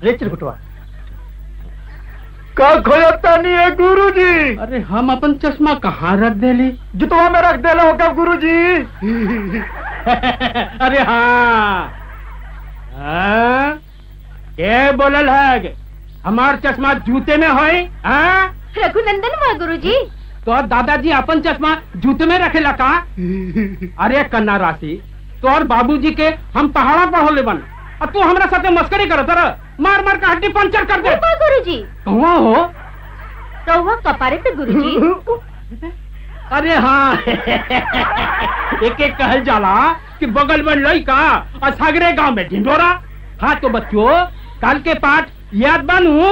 रे चिरकुटवा का खोजता नहीं है गुरु जी अरे हम अपन चश्मा कहाँ रख देली जुतवा में रख देला होगा गुरु जी अरे हाँ हाँ? के बोलल है हमार चश्मा जूते में होई हाँ रघुनंदन हुआ गुरु जी तो दादाजी अपन चश्मा जूते में रखेला का अरे कन्ना राशि तोर बाबूजी के हम पहाड़ा पढ़ोले बन और तू हमरा साथे मस्करी करत रह मार मार के हड्डी पंचर कर दे हुआ गुरु जी कौआ हो तो हुआ कपारे पे गुरु जी अरे हाँ एक एक कहल जाला कि बगल में लड़का और सागरे गांव में ढिंडोरा हाँ तो बच्चों कल के पाठ याद बनू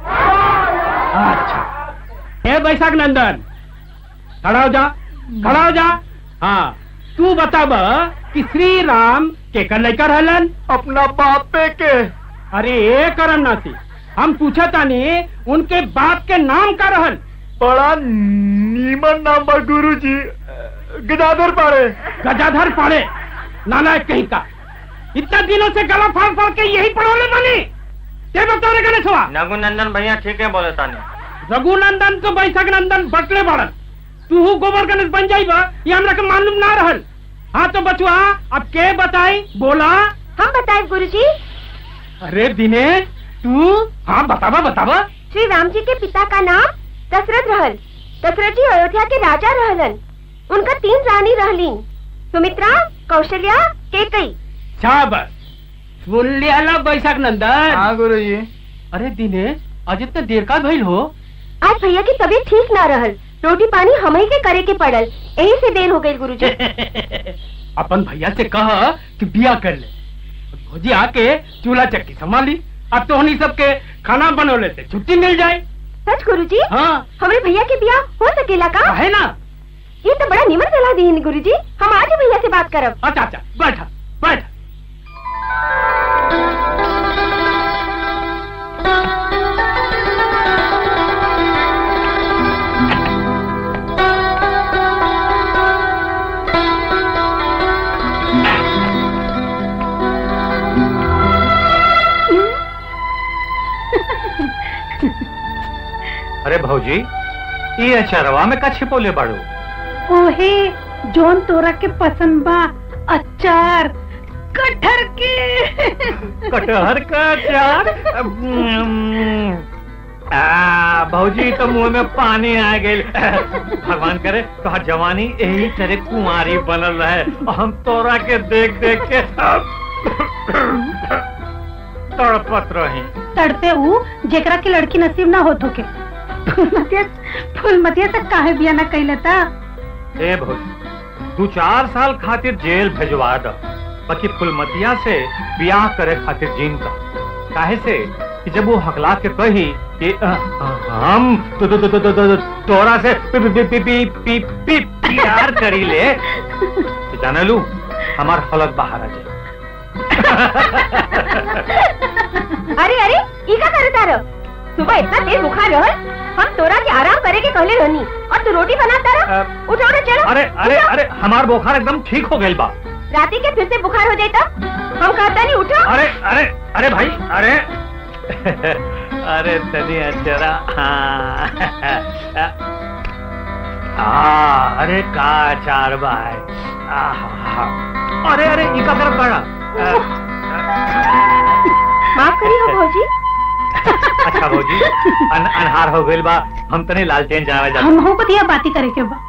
अच्छा ए बैशाख नंदन खड़ा हो जा खड़ा हो जा हाँ तू बताब कि श्री राम के कर लड़का रहलन अपना बापे के अरे ए करम नासी हम पूछा तानी उनके बाप के नाम का रहल बड़ा नीमन नाम बा गुरु जी गदाधर पाड़े गजाधर पाड़े नाना कहीं का इतना दिनों से गला फाड़ फाड़ के यही पढ़ोले बनी क्या बता रहे गणेशवा नंदन भैया ठीक है बोले तानी रघुनंदन तो बैशाख नंदन बटले बड़न तू गोबर गणेश बन जाइबा ये हमरा के मालूम ना रहल हाँ तो बचुआ अब के बताई बोला हम बताए गुरु जी अरे दिनेश तू हाँ बतावा बतावा श्री राम जी के पिता का नाम दशरथ रहल दशरथ जी अयोध्या के राजा रहलन उनका तीन रानी रहलीन सुमित्रा कौशल्या केकई शाबाश सुन लिया ला बैशाख नंदन हाँ गुरु जी अरे दिनेश आज इतना देर का भइल हो आज भैया की तबीयत ठीक ना रहल रोटी पानी हम ही के करे के पड़ल यही से देर हो गई गुरु जी अपन भैया से कह कि बिया कर ले भौजी आके चूल्हा चक्की संभाली अब तो उन्हीं सबके खाना बनोले से छुट्टी मिल जाए सच गुरु जी हाँ हमारे भैया के बिया हो सकेला का है ना ये तो बड़ा निमन सलाह दी गुरु जी हम आज ही भैया से बात करब अच्छा अच्छा बैठा बैठा अरे भौजी ये अचरवा में का छिपोले बाड़ू ओहे जोन तोरा के पसंद बा अचार कटहर के कटहर का अचार आ, भौजी तो मुंह में पानी आ गई भगवान करे तो जवानी यही तरह कुंवारी बनल रहे और हम तोरा के देख देख के तड़पत रही तड़ते ऊ जेकरा के लड़की नसीब ना होत होके फूलमतिया फूलमतिया से काहे बिया ना कैले ता ए भौजी दू चार साल खातिर जेल भेजवा द बाकी फुलमतिया से ब्याह करे खातिर जीन का काहे से कि जब वो हकला के कही कि अ, अ, हम तो, तो, तो, तो, तो, तो, तोरा से पी, पी, पी, पी, पी, पी, प्यार करी ले तो जाने लू हमार हलक बाहर आ जाए अरे अरे ई का करे तारो सुबह इतना तेज बुखार रहल हम तोरा के आराम करे के कहले रहनी और तू रोटी बना तारा अ, उठो उठो चलो अरे अरे उठो। अरे हमार बुखार एकदम ठीक हो गई बा राती के फिर से बुखार हो जाता हम कहता नहीं उठो अरे अरे अरे भाई अरे अरे तनी अचरा हाँ हाँ, अरे का चार भाई आहा, अरे अरे इका तरफ पड़ा माफ करी हो भौजी अच्छा भौजी अन, अनहार हो गइल बा हम तनी लालटेन जावे जा हम हो बतिया बाती करे के बा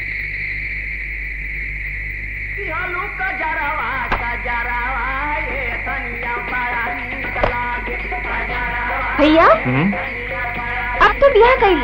भैया हम्म, अब तो बियाह कैल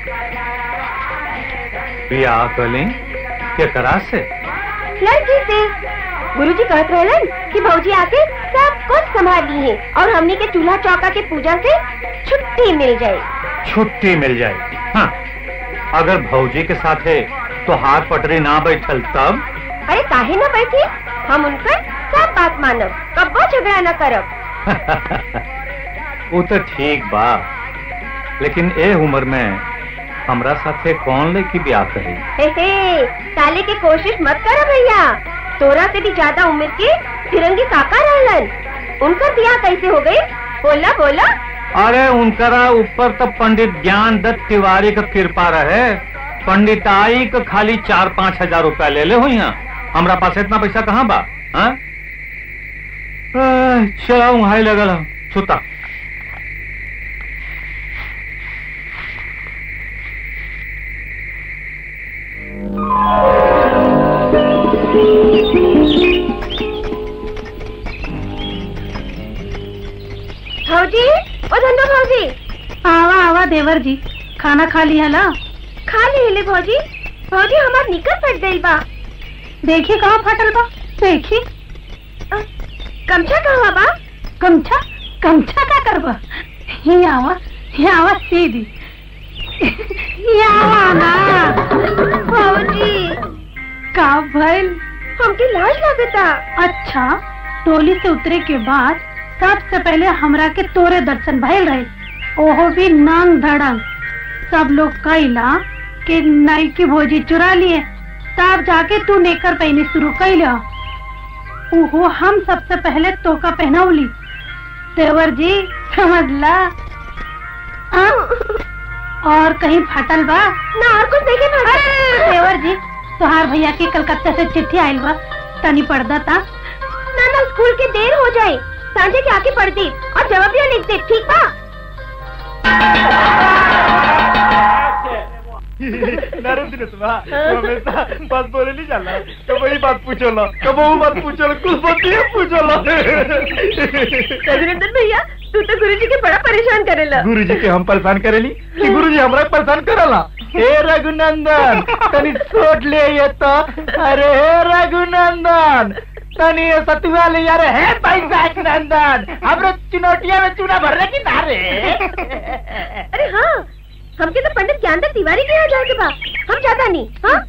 बियाह कली के करा से लड़की से गुरुजी कहत रहलन कि भौजी आके सब कुछ संभाल ली है और हमने के चूल्हा चौका के पूजा से छुट्टी मिल जाए छुट्टी मिल जाए हाँ, अगर भौजी के साथे तो हाथ पटरी ना बैठल तब अरे काहे न बैठी हम उनकर सब बात मानब कब्बो झगड़ा न करब वो तो ठीक बा लेकिन ए उम्र में हमरा साथे कौन लेके ब्याह करी हे हे साले की कोशिश मत करो भैया तोरा से भी ज्यादा उम्र के फिरंगी काका रहलन उनका बियाह कैसे हो गई बोला बोला अरे उनकरा ऊपर तो पंडित ज्ञान दत्त तिवारी का कृपा रहे पंडिताई का खाली चार पाँच हजार रुपया ले ले हुई हैं हमरा पास इतना पैसा कहाँ बा हाँ? आह, चला वहां लगल हम, सुता भौजी ओ धन्नो भौजी आवा आवा देवर जी खाना खा लिया ला खा ले ले भौजी भौजी हमार निकर फट गई बा देखी कहाँ फटल बा देखी अ, गमछा कहवा बा गमछा गमछा का करबा ये आवा ये आवा सीधी ये आवा ना भौजी का भइल हमके लाज लागता अच्छा टोली से उतरे के बाद सबसे पहले हमरा के तोरे दर्शन भइल रहे ओहो भी नांग धड़ंग सब लोग कैला कि नाई की भोजी चुरा लिए तब जाके तू नेकर पहने शुरू कैला ओहो हम सबसे पहले तोका पहनौली देवर जी समझ ला आ? और कहीं फटल बा ना और कुछ देखे भौजी देवर जी तुहार भैया के कलकत्ता से चिट्ठी आयल बा तनी पढ़दा ता ना ना स्कूल के देर हो जाए सांझे के आके पढ़ दी और जवाब भी लिख दे ठीक बा नरम दिन सुना हमेशा बात बोले नहीं जाला कब वही बात पूछो लो कब वो बात पूछो लो कुछ बात नहीं पूछो लो रघुनंदन भैया तू तो गुरुजी के बड़ा परेशान करेला गुरु जी के हम परेशान करेली कि गुरु जी हमरा के परेशान करला हे रघुनंदन तनी सोच ले ये तो अरे हे रघुनंदन तनी ये सतुआ ले यार हे पैसा नंदन हमरे चुनौतिया में चूना भरने की धारे अरे हाँ हमके तो पंडित ज्ञानदत्त तिवारी के यहाँ जाके बा हम जाता नहीं हाँ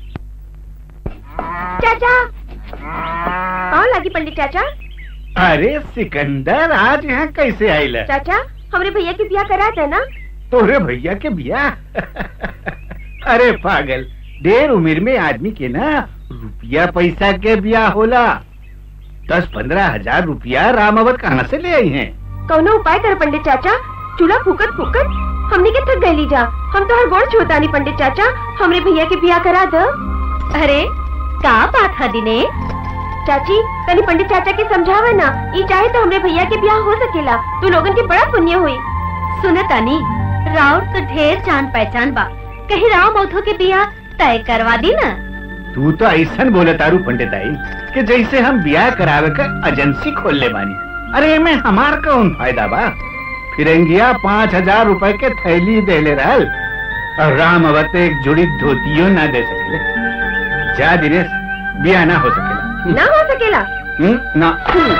चाचा कौन लागी पंडित चाचा अरे सिकंदर आज यहाँ कैसे आइला चाचा हमरे भैया की ब्याह करा था ना तोरे भैया के बिया अरे पागल देर उम्र में आदमी के ना रुपया पैसा के बिया होला दस पंद्रह हजार रुपया रामावत कहाँ से ले आई हैं कौनो उपाय कर पंडित चाचा चूल्हा फूकत फूकत हमने के थक गई जा हम तो हर गोड़ छोड़ता नहीं पंडित चाचा हमरे भैया के ब्याह करा दो अरे का बात है दिने चाची तनी पंडित चाचा के समझावे ना ई चाहे तो हमरे भैया के ब्याह हो सकेला तू लोगन के बड़ा पुण्य हुई सुने तानी राउर तो ढेर जान पहचान बा कहीं राव मौथो के ब्याह तय करवा दी ना तू तो ऐसा बोले तारू पंडित आई कि जैसे हम ब्याह करावे का एजेंसी खोल ले बानी अरे में हमार कौन फायदा बा फिरंगिया पाँच हजार रुपए के थैली दे ले रहल और राम अवत एक जुड़ी धोतियो ना दे सकेले जा दिनेश ब्याह ना हो सकेला ना हो सकेला हम्म, ना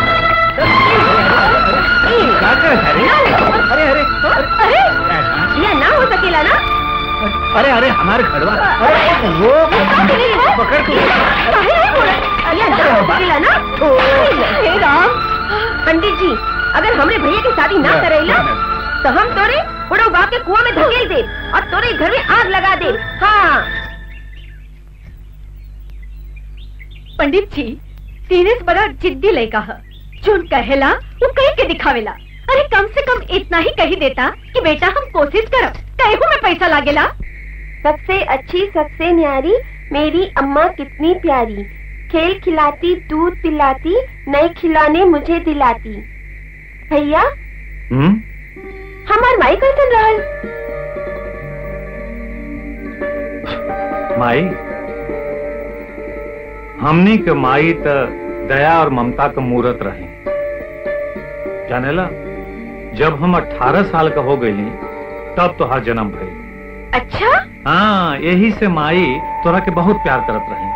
का करत है रे? अरे अरे अरे ये ना हो सकेला ना अरे अरे हमारे घरवा अरे वो पकड़ तू काहे नहीं बोला? ये ना हो सकेला ना हे राम पंडित जी अगर हमरे भैया की शादी ना करेला तो हम तोरे बुढ़ो बाप के कुआं में धकेल दे और तोरे घर में आग लगा दे हाँ पंडित जी दिनेश बड़ा जिद्दी लड़का है जोन कहेला वो कहीं के दिखावेला अरे कम से कम इतना ही कही देता कि बेटा हम कोशिश करो कहू में पैसा लागेला सबसे अच्छी सबसे न्यारी मेरी अम्मा कितनी प्यारी खेल खिलाती दूध पिलाती नए खिलौने मुझे दिलाती भैया हम्म हमार माई कैसन रहल माई हमनी के माई त दया और ममता का मूर्त रहे जानेला जब हम 18 साल का हो गई तब तो हर जन्म भई अच्छा हाँ यही से माई तोरा के बहुत प्यार करत रही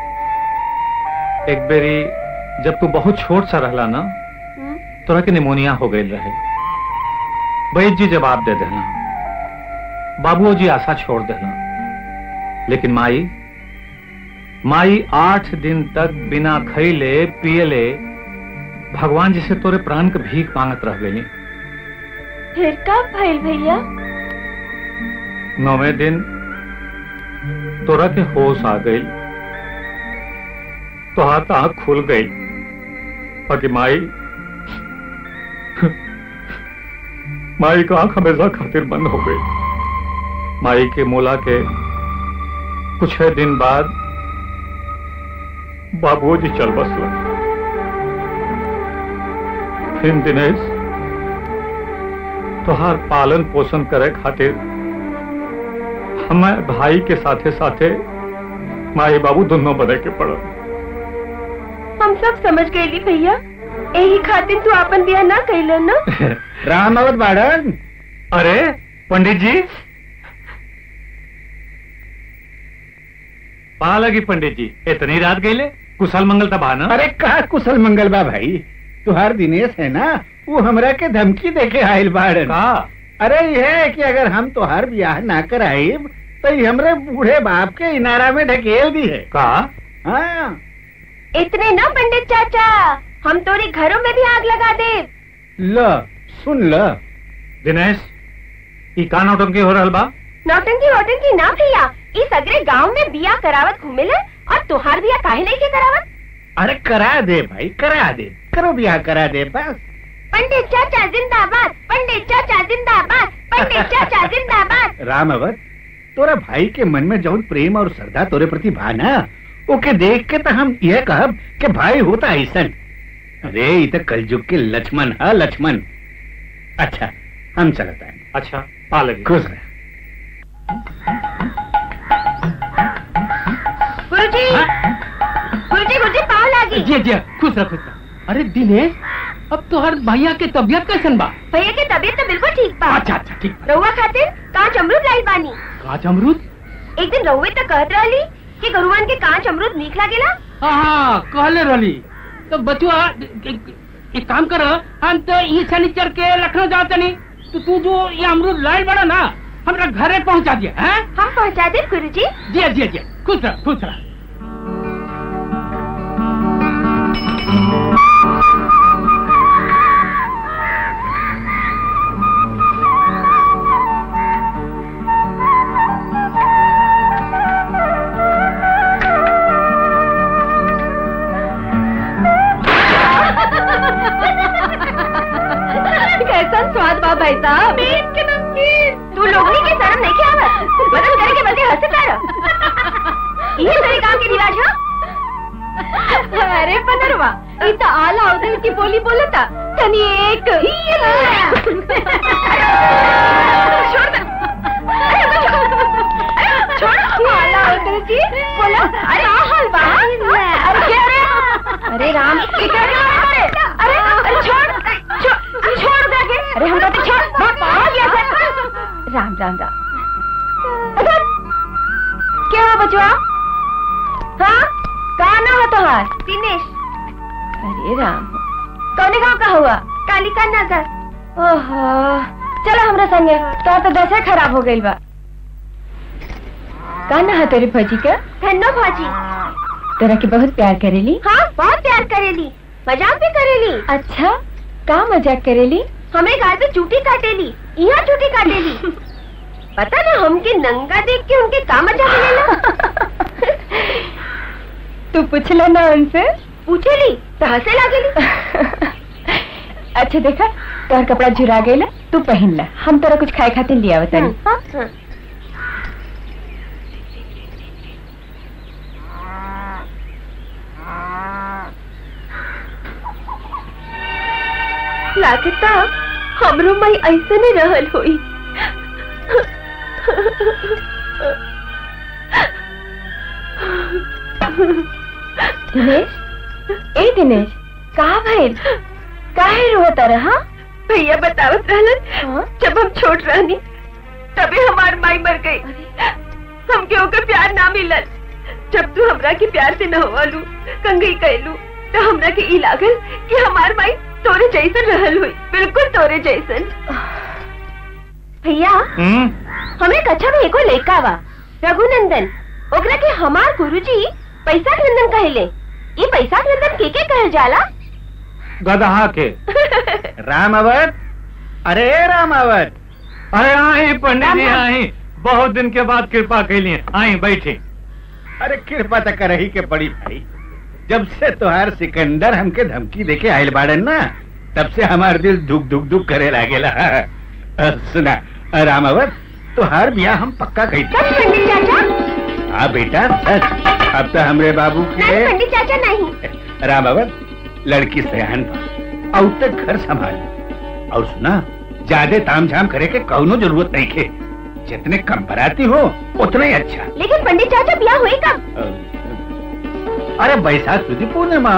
एक बेरी जब तू बहुत छोट सा रहला ना हम्म, तोरा के निमोनिया हो गई रहे वैद्य जी जवाब दे देना बाबूओ जी आशा छोड़ देना लेकिन माई माई आठ दिन तक बिना खैले पियले भगवान जी से तोरे प्राण के भीख मांगत रह गई फिर कब भइल भैया नौवे दिन तोरा के होश आ गई तो हाथ आंख खुल गई बाकी माई माई का आंख हमेशा खातिर बंद हो गई माई के मोला के कुछ है दिन बाद बाबूजी चल बसला फिर दिनेश तोहार पालन पोषण करे खातिर हमें भाई के साथे साथे माई बाबू दोनों बने के पड़ल हम सब समझ गए भैया यही खातिर तू अपन बियाह ना कैल ना राम अवत बाड़न अरे पंडित जी पा लगी पंडित जी इतनी रात गईले कुशल मंगल तब आना अरे कहा कुशल मंगल बा भाई तुहार दिनेश है ना वो हमरा के धमकी देके आयल बाड़न का अरे ये है कि अगर हम तुहार ब्याह ना कराइब तो ये हमरे बूढ़े बाप के इनारा में ढकेल दी है का हाँ इतने ना पंडित चाचा हम तोरे घरों में भी आग लगा दे ल सुन ल दिनेश ई का नौटंकी हो रहल बा नौटंकी वोटंकी ना भैया इस अगरे गांव में बिया करावत घूमेले और तुहार बिया काहे नहीं के करावत अरे करा दे भाई करा दे करो ब्याह करा दे बस पंडित चाचा जिंदाबाद पंडित चाचा जिंदाबाद पंडित चाचा जिंदाबाद राम अवत तोरा भाई के मन में जौन प्रेम और श्रद्धा तोरे प्रति बा ना ओके देख के तो हम यह कहब कि भाई होता ऐसन अरे ये तो कलयुग के लक्ष्मण है लक्ष्मण अच्छा हम चलता है अच्छा पा लगी खुश रह गुरुजी गुरुजी गुरुजी पाव लागी जी जी खुश रह खुश रह अरे दिनेश अब तोहर भैया के तबियत कैसन बा भैया की तबीयत तो बिल्कुल ठीक बा अच्छा अच्छा ठीक रउआ खातिर कांच अमरूद लाई बानी काच अमरूद एक दिन रउए तो कहत रहली कि गुरुवान के कांच अमरूद नीक लागेला हाँ कहले रहली तो बचुआ एक काम कर हम तो ई शनिचर के लखनऊ जाओ तनी तो तू जो ये अमरूद लाइल बड़ा ना हमरा घरे पहुंचा दिया हैं हम पहुंचा दे गुरुजी जी जी जी खुश रह खुश रह कैसा स्वाद बा भाई साहब मीट के नमकीन तू लोगनी के शर्म नहीं के आवत मदद करे के बदले हंसे तारा ये तेरे काम के रिवाज हो अरे पनरवा ई तो आला उधर की बोली बोलता तनी एक ये छोड़ दे अरे तो छोड़ अरे छोड़ आला उधर की बोला अरे आ हाल बा अरे क्या रे अरे राम ये क्या कर रहा है अरे अरे छोड़ छोड़ छोड़ दे के अरे हम तो छोड़ बाप आ गया था राम राम राम अरे क्या हुआ बचवा हाँ कहा ना हो तुम्हार दिनेश अरे राम कौने गांव का हुआ कालिका नगर ओहो चलो हमरा संगे तो तो दशा खराब हो गई बा का ना है तेरी भजी का धन्नो भाजी तेरा के बहुत प्यार करेली हाँ बहुत प्यार करेली मजाक भी करेली अच्छा का मजाक करेली हमें गाल पे चूटी काटेली यहाँ चूटी काटेली पता ना हमके नंगा देख के उनके का मजाक मिलेला तू पूछला ना उनसे पूछेली तो हंसे लागेली अच्छा देखा तोहर कपड़ा झुरा गईला तू पहन ला हम तोरा कुछ खाए खातिर लिया बतानी हाँ? लागता हमरो मई ऐसे नहीं रहल हुई दिनेश ए दिनेश कहा भइल काहे रोता रहा भैया बतावत रहलन जब हम छोट रहनी तबे हमार माई मर गई हमके ओकर प्यार ना मिलल जब तू हमरा के प्यार से न होवालू कंगई कैलू तो हमरा के ई लागल कि हमार माई तोरे जैसन रहल हुई बिल्कुल तोरे जैसन भैया हम्म हमें कच्छा में एको लड़का बा रघुनंदन ओकरा के हमार गुरुजी पैसा नंदन कहले ये पैसा नंदन के के कहल जाला गदहा के रामावत अरे रामावत अरे आई पंडित जी आई बहुत दिन के बाद कृपा कैलिए आई बैठी अरे कृपा तो करही के पड़ी भाई जब से तुहार सिकंदर हमके धमकी देके आयल बाड़न ना तब से हमार दिल दुख दुख दुख करे लागेला अ, सुना अ, रामावत तो हर ब्याह हम पक्का कही सच पंडित चाचा हाँ बेटा सच अब तो हमरे बाबू नहीं के पंडित चाचा नहीं रामावत लड़की सयान बा और तक घर संभाल और सुना ज्यादा तामझाम करे के कौनो जरूरत नहीं के जितने कम बराती हो उतना ही अच्छा लेकिन पंडित चाचा ब्याह हुई कब अ, अरे बैसाख सुधी पूर्णिमा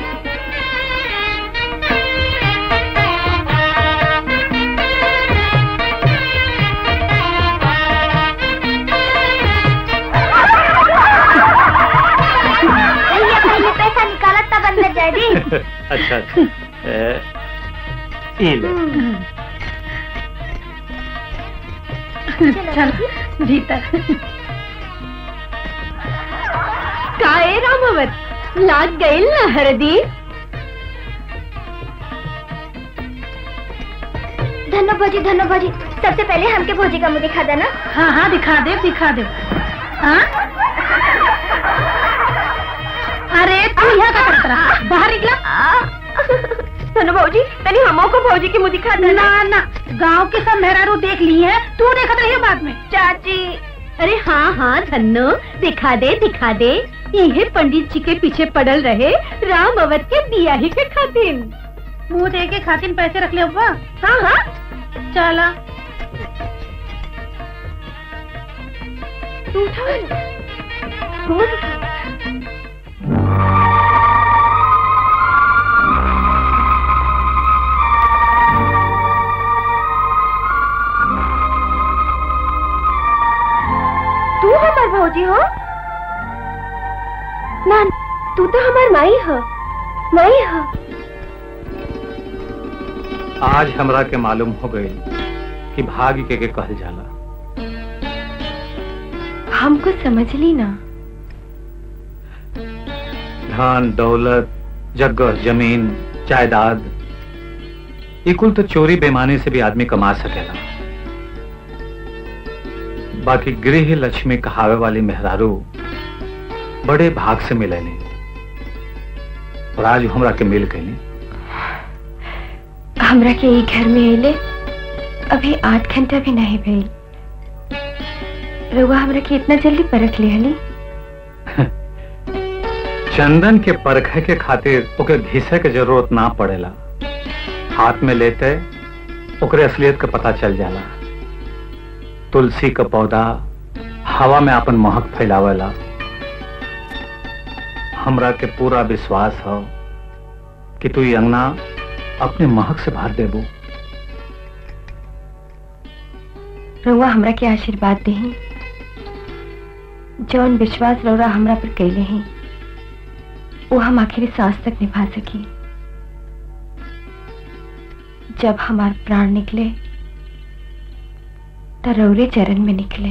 भैया पहले पैसा निकाला तब अंदर जाए दी अच्छा अच्छा ए, ई ले चल भीतर काए रामावत लाग गई ना हरदी धन्नो भोजी धन्नो भोजी सबसे पहले हमके भोजी का मुंह दिखा देना हाँ हाँ दिखा दे दिखा दे हाँ अरे तू यहाँ का करत रहा बाहर निकला धन्नो भौजी तनी हमो को भौजी की मुंह दिखा देना ना ना गांव के सब मेहरारू देख ली है तू देखत रही बाद में चाची अरे हाँ हाँ धन्नो दिखा दे दिखा दे यही पंडित जी के पीछे पड़ल रहे राम अवध के बियाही के खातिर मुंह दे के खातिन पैसे रख ले अब्बा हाँ हाँ चला तू उठा मुंह दिखा तू हमार भौजी हो ना तू तो हमार माई हो माई हो आज हमरा के मालूम हो गई कि भाग्य के, के कहल जाला हमको समझ ली ना धन दौलत जगह जमीन जायदाद ये कुल तो चोरी बेमानी से भी आदमी कमा सकेला बाकी गृह लक्ष्मी कहावे वाली मेहरारू बड़े भाग से मिलेली और आज हमरा के मिल गई हमरा के ई घर में अले अभी आठ घंटा भी नहीं भइल रउआ हमरा के इतना जल्दी परख लिहली चंदन के परखे के खातिर ओके घिसे के जरूरत ना पड़ेला हाथ में लेते ओकरे असलियत का पता चल जाला तुलसी का पौधा हवा में अपन महक फैलावेला हमरा के पूरा विश्वास हो कि तू ये अंगना अपने महक से भर देबू रउआ हमरा के आशीर्वाद देही जौन विश्वास रउरा हमरा पर कैले हैं वो हम आखिरी सांस तक निभा सकी जब हमार प्राण निकले तो रौरे चरण में निकले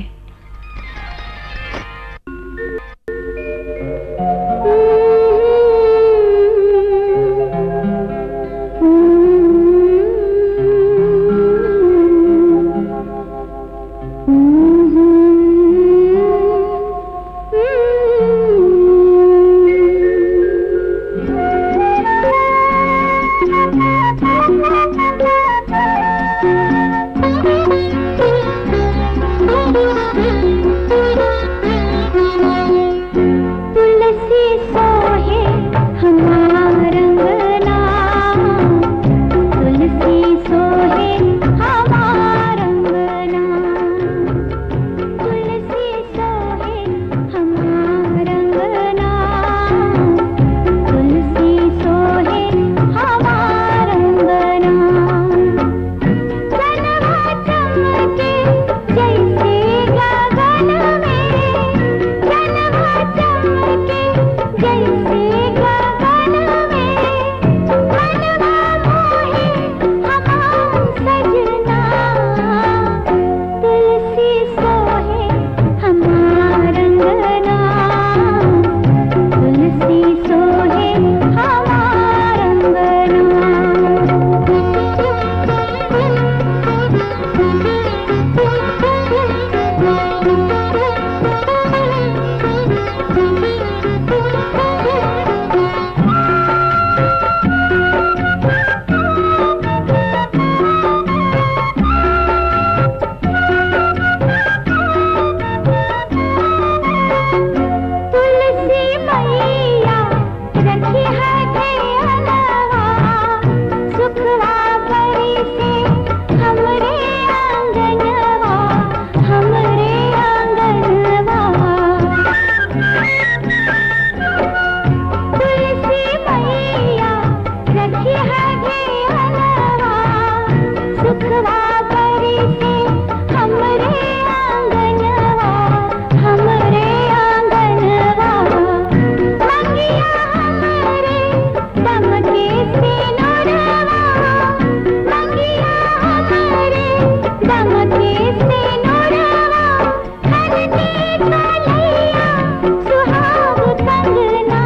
से नोरवा हरती कलैया सुहाग कंगना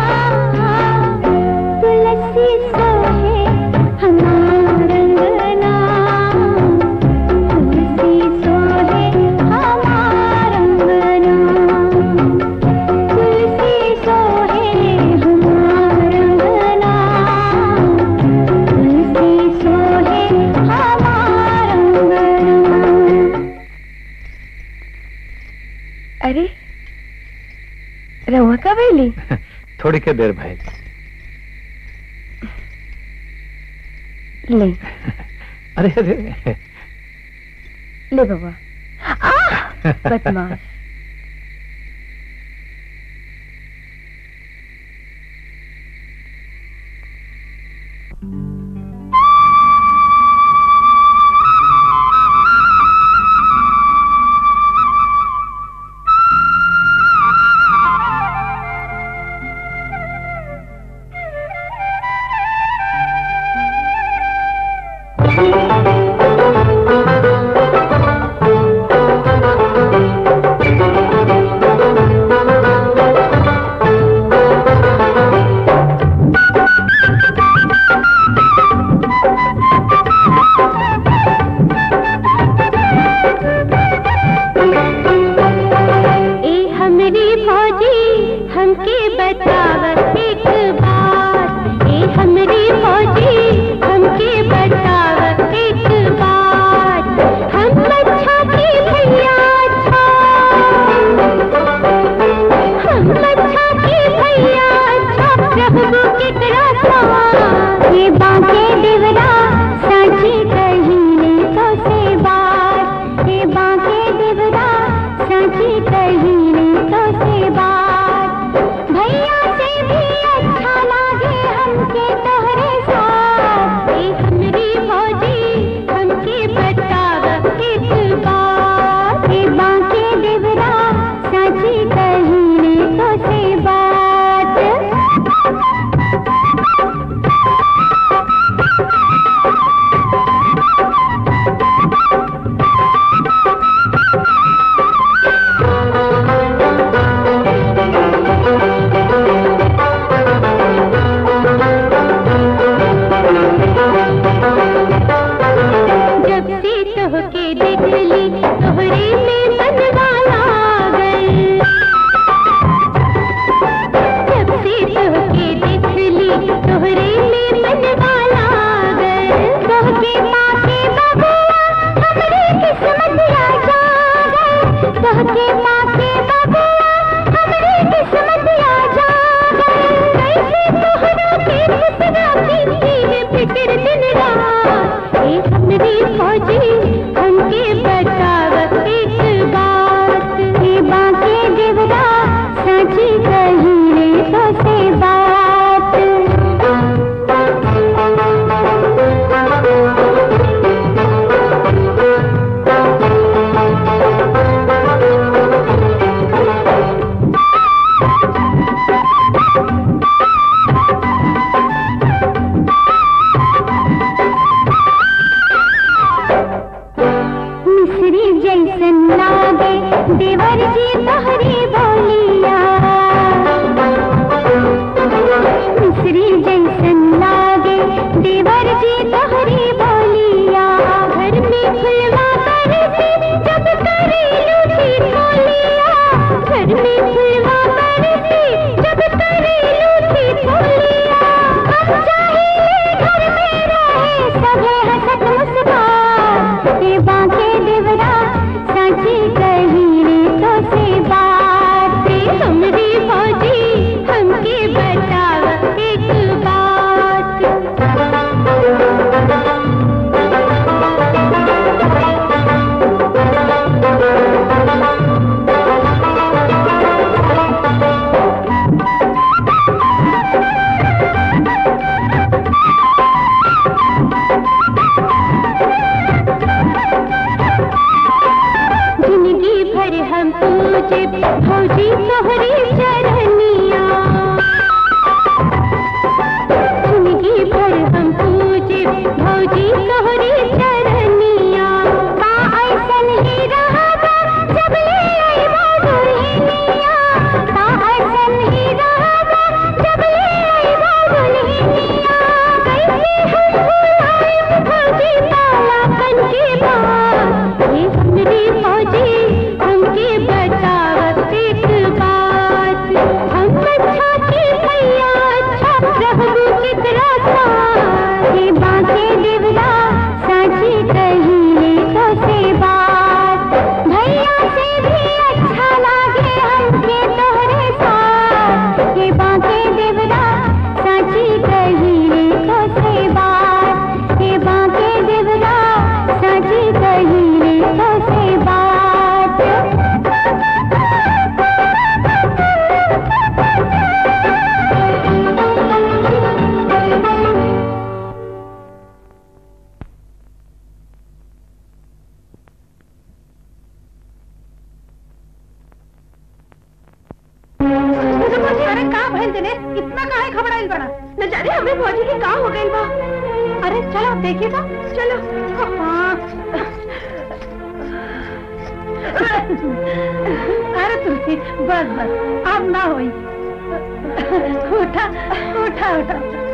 तुलसी सोहे हमार अंगना तुलसी सोहे हमार अंगना तुलसी सोहे हमार अंगना तुलसी सोहे हमार अंगना अरे रहुआ कब अली थोड़ी के देर भाई ले अरे अरे ले बाबा आह, बदमाश ए हमरी फौजी हमके बताव एक बात ए हमरी फौजी हमके बताव एक बात हम अच्छा की भैया अच्छा हम अच्छा की भैया अच्छा प्रभु के तरसा ये बाके देवरा साची कहीने तो से बात ये बाके देवरा साची कहीने तो से बात भैया से भी अच्छा लागे हमके तोहरे साथ ए हमरी फौजी हमके बताव एक बात ए बाके देवरा साची कहीने तो से बात जब से तोहके देख ली तोहरे में मनवा लागल जब से तोहके देख ली तोहरे में मनवा लागल तोहके पाके बबुआ हमरे किस्मत आ जागल तोहके पाके बबुआ हमरे किस्मत आ जागल कैसे तोहरा के खुशरा की है फिक्र दिन रात ए हमरी फौजी हमके बताव एक बात ए बाके देवरा सची कही तो से बात मिश्री जैसन लागे देवर जी तोहरी बोलिया मिश्री जैसन लागे देवर जी तोहरी बोलिया घर में फुलवा बरसे जब करेलू थी बोलिया घर में फुलवा बरसे जब करेलू थी बोलिया हम चाहिए घर में रहे सभे हंसत मुस्कान ए बाके देवरा साची कही रे तो से बात रे हमरी फौजी हमके बताव एक बात जिंदगी भर हम पूजे भौजी तोहरी चरनिया जिंदगी भर हम पूजे भौजी तोहरी चरनिया बा ऐसन ही भइल दिनेश इतना काहे घबराइल बड़ा न जाने हमें भौजी के का हो गई बा अरे चलो देखिए तो चलो हाँ। अरे तुलसी बस बस अब ना होई उठा उठा उठा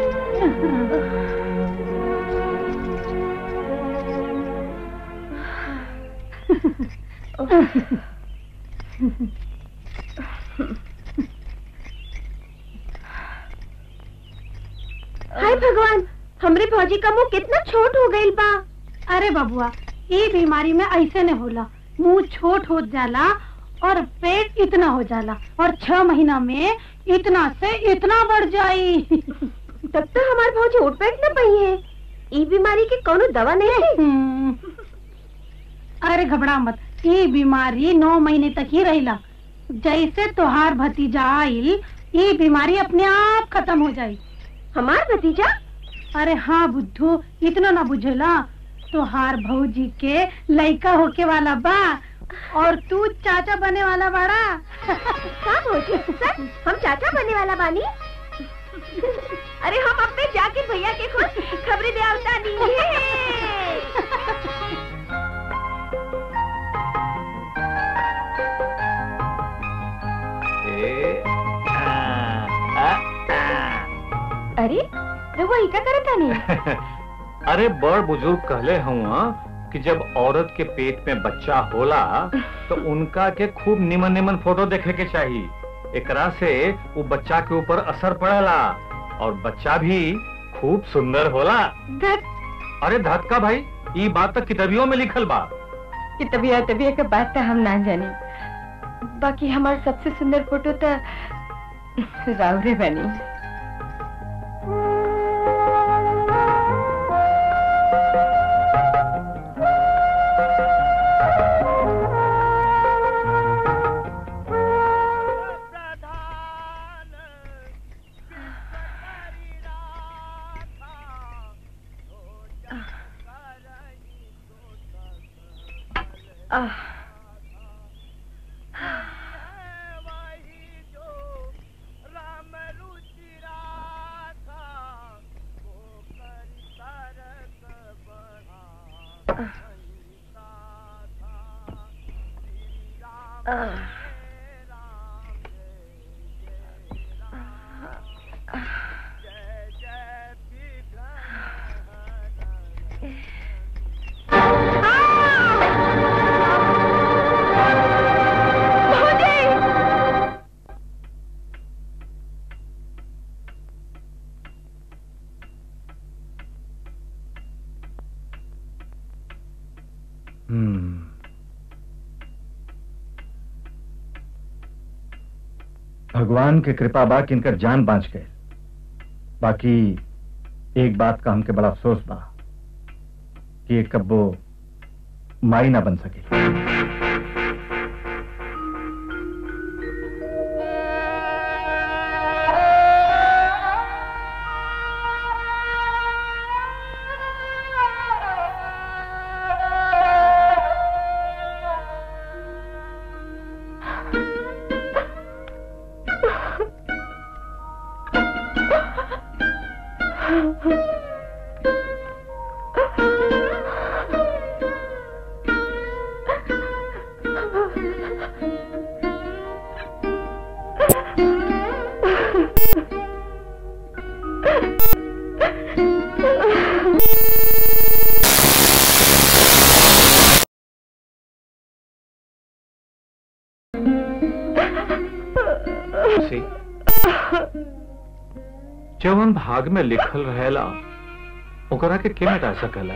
हाय भगवान हमरे भौजी का मुंह कितना छोट हो गई बा अरे बबुआ ये बीमारी में ऐसे न होला मुंह छोट हो जाला और पेट इतना हो जाला और छह महीना में इतना से इतना बढ़ जाई तब तो हमार भौजी उठ बैठ न पई है ई बीमारी के कोनो दवा नहीं है हम्म। अरे घबरा मत ये बीमारी नौ महीने तक ही रहेला जैसे तोहार भतीजा आइल ये बीमारी अपने आप खत्म हो जाई हमार भतीजा अरे हाँ बुद्धू इतना ना बुझेला तोहार भौजी के लइका होके वाला बा और तू चाचा बने वाला बाड़ा का भौजी सर हम चाचा बनने वाला बानी अरे हम अपने जाकिर भैया के खुद खबरें दे आवता नहीं ए, आ, आ, आ। अरे रघुआ ही का करता नहीं अरे बड़ बुजुर्ग कहले हुआ कि जब औरत के पेट में बच्चा होला तो उनका के खूब निमन निमन फोटो देखे के चाहिए एकरा से वो बच्चा के ऊपर असर पड़ेला और बच्चा भी खूब सुंदर होला धत अरे धक्का भाई ये बात तो किताबियों में लिखल बा कि तबिया तबिया के बात तो हम ना जाने बाकी हमार सबसे सुंदर फोटो तो रावरे बनी आह हम्म भगवान के कृपा बा कि इनकर जान बाँच गए बाकी एक बात का हमके बड़ा अफसोस बा कि ये कब्बो माई ना बन सके सी जवन भाग में लिखल रहेला ओकरा के के मिटा सकेला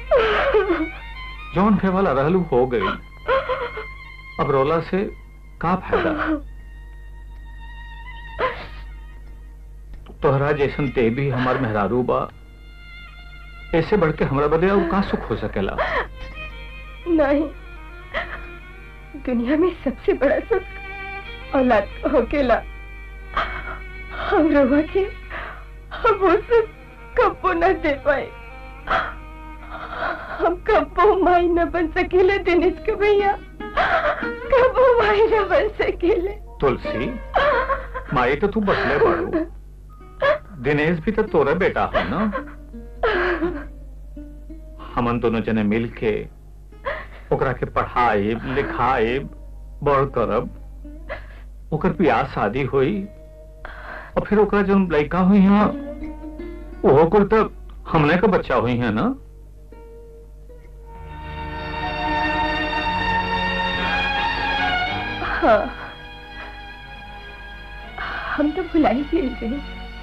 जौन के वाला रहलू हो गई अब रोला से का फायदा तोहरा जैसन ते भी हमार मेहरारू बा ऐसे बढ़ के हमरा बदे और का सुख हो सकेला नहीं दुनिया में सबसे बड़ा सुख औलाद का होकेला हम रवा के हम वो सुख कब्बो न दे पाए हम कब्बो माई न बन सकेले दिनेश के भैया कब्बो माई न बन सकेले तुलसी माई तो तू बसले पड़ू दिनेश भी तो तोरा बेटा है ना हमन दोनों जने मिल के ओकरा के पढ़ाए लिखाए बड़ करब ओकर बियाह शादी हुई और फिर ओकरा जब लड़का हुई है ओहो कुल तो हमने का बच्चा हुई है ना हाँ हम तो भुला ही भूल गए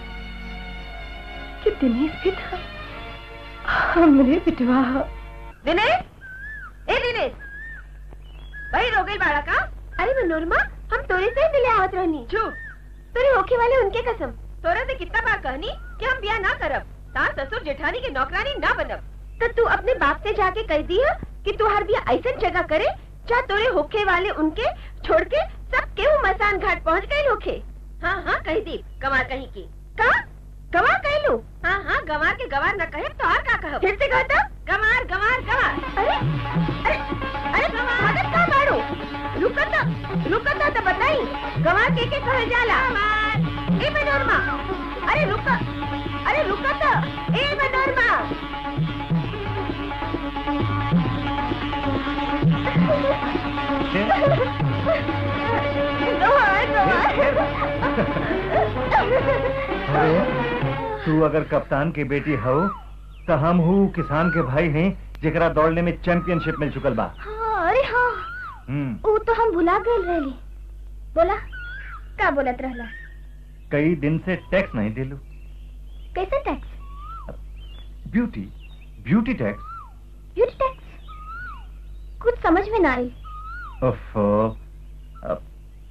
कि दिनेश भी था हमरे बिटवा दिनेश ए दिनेश वही रोगल बाड़ा का अरे मनोरमा हम तोरे से ही मिले आवत रहनी झूठ तोरे होखे वाले उनके कसम तोरा से कितना बार कहनी कि हम ब्याह ना करब तार ससुर जेठानी के नौकरानी ना बनब तो तू अपने बाप से जाके कह दिया कि तू हर बिया ऐसा जगह करे जहाँ तोरे होखे वाले उनके छोड़ के सब केहू मसान घाट पहुँच गए होखे हाँ हाँ कह दी गंवार कहीं की का गंवार कह लू हाँ हाँ गंवार के गंवार न कहे तो और का कहो फिर से कहता गंवार गंवार गंवार अरे अरे अरे मदद का मारो रुकता रुकता तो बताई गंवार के के कहे जाला ए मनोरमा अरे रुक अरे रुकता ए मनोरमा अरे तू अगर कप्तान की बेटी हो तो हम हूँ किसान के भाई हैं जेकरा दौड़ने में चैंपियनशिप मिल चुकल बा हाँ अरे हाँ हम्म वो तो हम भुला गए रहली बोला का बोलत रहला कई दिन से टैक्स नहीं दिलू कैसे tax beauty beauty tax beauty tax कुछ समझ में ना आई ओफो अब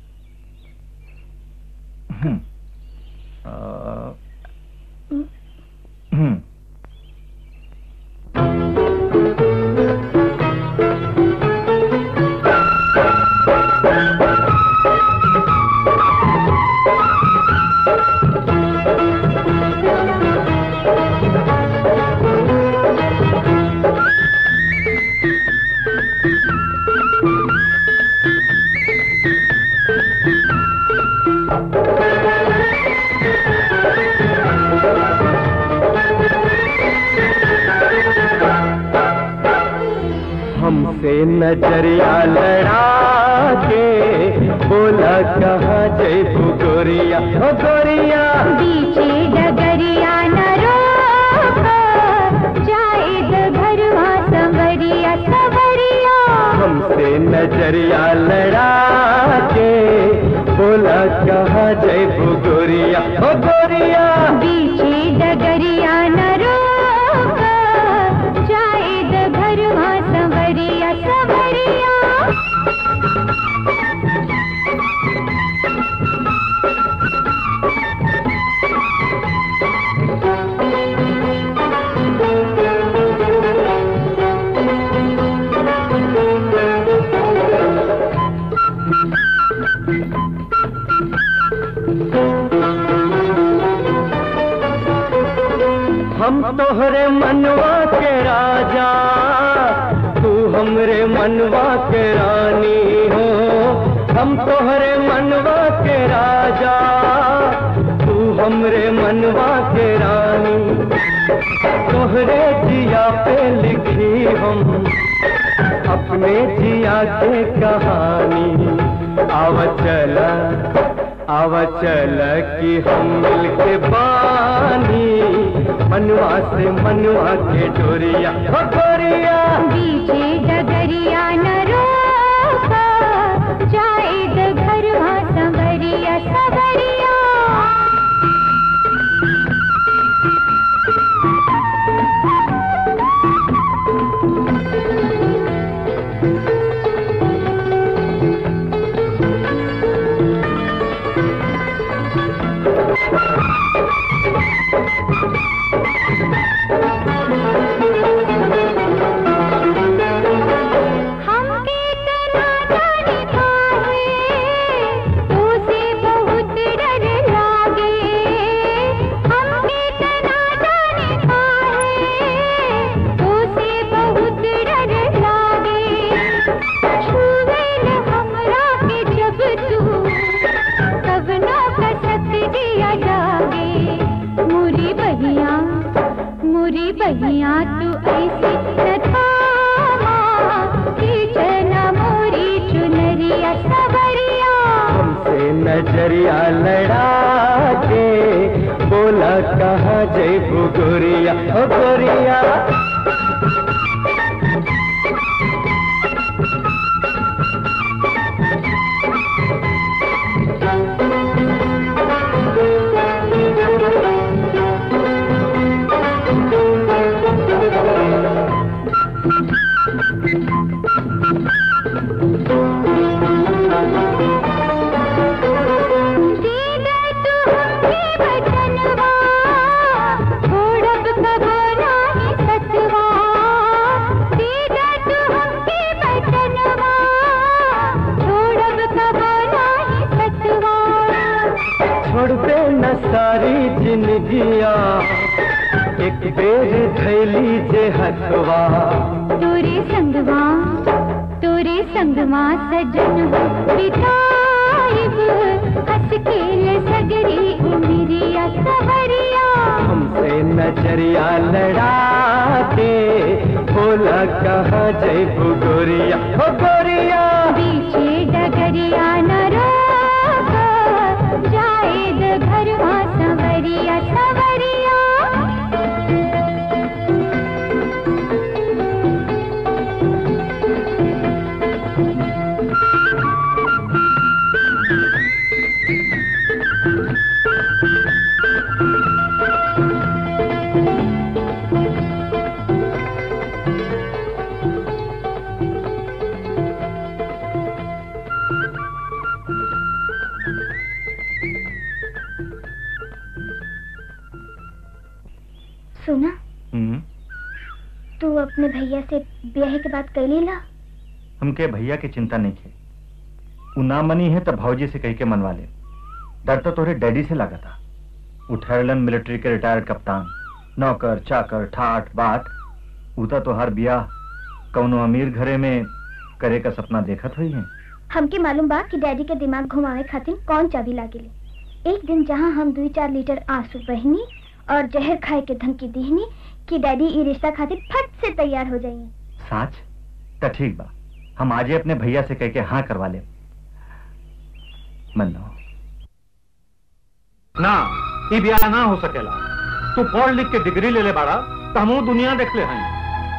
हम्म अ, हम्म हमसे नजरिया लड़ा के बोला कहाँ जयबू गोरिया ओ गोरिया बीचे डगरिया न रोका जाए घरवा संवरिया संवरिया हमसे नजरिया लड़ा के बोला कहाँ जयबू गोरिया ओ गोरिया बीचे डगरिया न रोका जाए घरवा संवरिया संवरिया हम तोहरे मनवा के राजा तू हमरे मनवा के रानी हो हम तोहरे मनवा के राजा तू हमरे मनवा के रानी तोहरे जिया पे लिखी हम अपने जिया के कहानी आव चला आव चल कि हम मिल के बानी मनवा से मनवा के डोरिया हो गोरिया बीचे डगरिया न रोका जाए घरवा संवरिया संवरिया हम नजरिया लड़ा के बोला कहाँ जय गोरिया ओ गोरिया छोड़ दे न सारी जिंदगिया एक बेर थैली जे हथवा तोरे संगवा तोरे संगवा सजन बिताइब हंस खेल सगरी उमिरिया सहरिया हमसे नजरिया लड़ा के बोला कहाँ जय गोरिया ओ गोरिया बीचे डगरिया न रोक जाएद घरवा संवरिया संवरिया सुना हम्म तू अपने भैया से ब्याह के बात कैली ला हमके भैया की चिंता नहीं है उ ना मनी है तो भौजी से कह के मनवा ले डर तो तोरे डैडी से लगा था उ ठहरलन मिलिट्री के रिटायर्ड कप्तान नौकर चाकर ठाट बाट उता तोहार बियाह कौनो अमीर घरे में करे का सपना देखत हुई है हमके मालूम बा कि डैडी के दिमाग घुमावे खातिर कौन चाबी लागेले एक दिन जहाँ हम दुई चार लीटर आंसू बहनी और जहर खाए के धमकी दीहनी कि डैडी ई रिश्ता खातिर फट से तैयार हो जाइए साच त ठीक बा हम आजे अपने भैया से कह के हाँ करवा ले मन्नो ना ई ब्याह ना हो सकेला तू पढ़ लिख के डिग्री ले ले बाड़ा तो हमू दुनिया देख ले हैं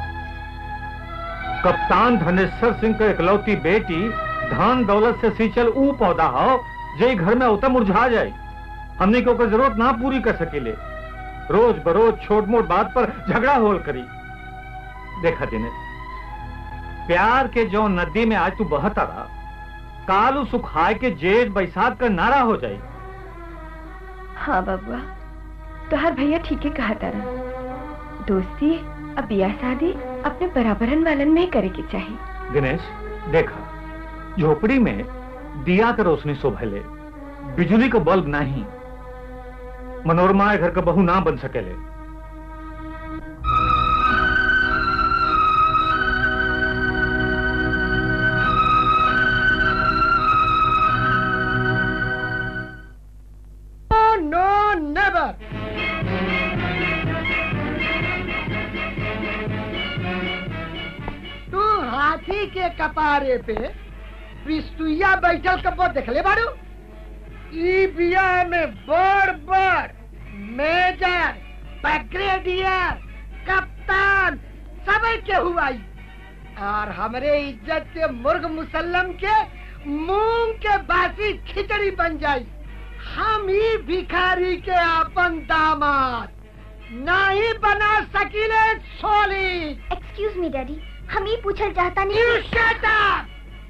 कप्तान धनेश्वर सिंह के इकलौती बेटी धन दौलत से सींचल ऊ पौधा हो जे घर में उतना मुरझा जाए हमने को जरूरत ना पूरी कर सकेले रोज बरोज छोट मोट बात पर झगड़ा होल करी देखा दिनेश प्यार के जो नदी में आज तू बहता रहा कालू सुखाए के जेठ बैसाख का नारा हो जाए हाँ बबुआ तोहार भैया ठीक है कहा तारा दोस्ती अब बियाह शादी अपने बराबरन वालन में ही करे के चाहिए दिनेश देखा झोपड़ी में दिया का रोशनी शोभले बिजली का बल्ब नहीं मनोरमा घर का बहू ना बन सकेले no, never. तू हाथी के कपारे पे पिस्तुया बैठल कबो देखले बारू ई बिया में बड़ बड़ मेजर ब्रिगेडियर कप्तान सब के हुआई और हमरे इज्जत के मुर्ग मुसल्लम के मूंग के बासी खिचड़ी बन जाई हम ही भिखारी के अपन दामाद नहीं बना सकीले सोली एक्सक्यूज मी डैडी हम ही पूछल चाहता नहीं You shut up!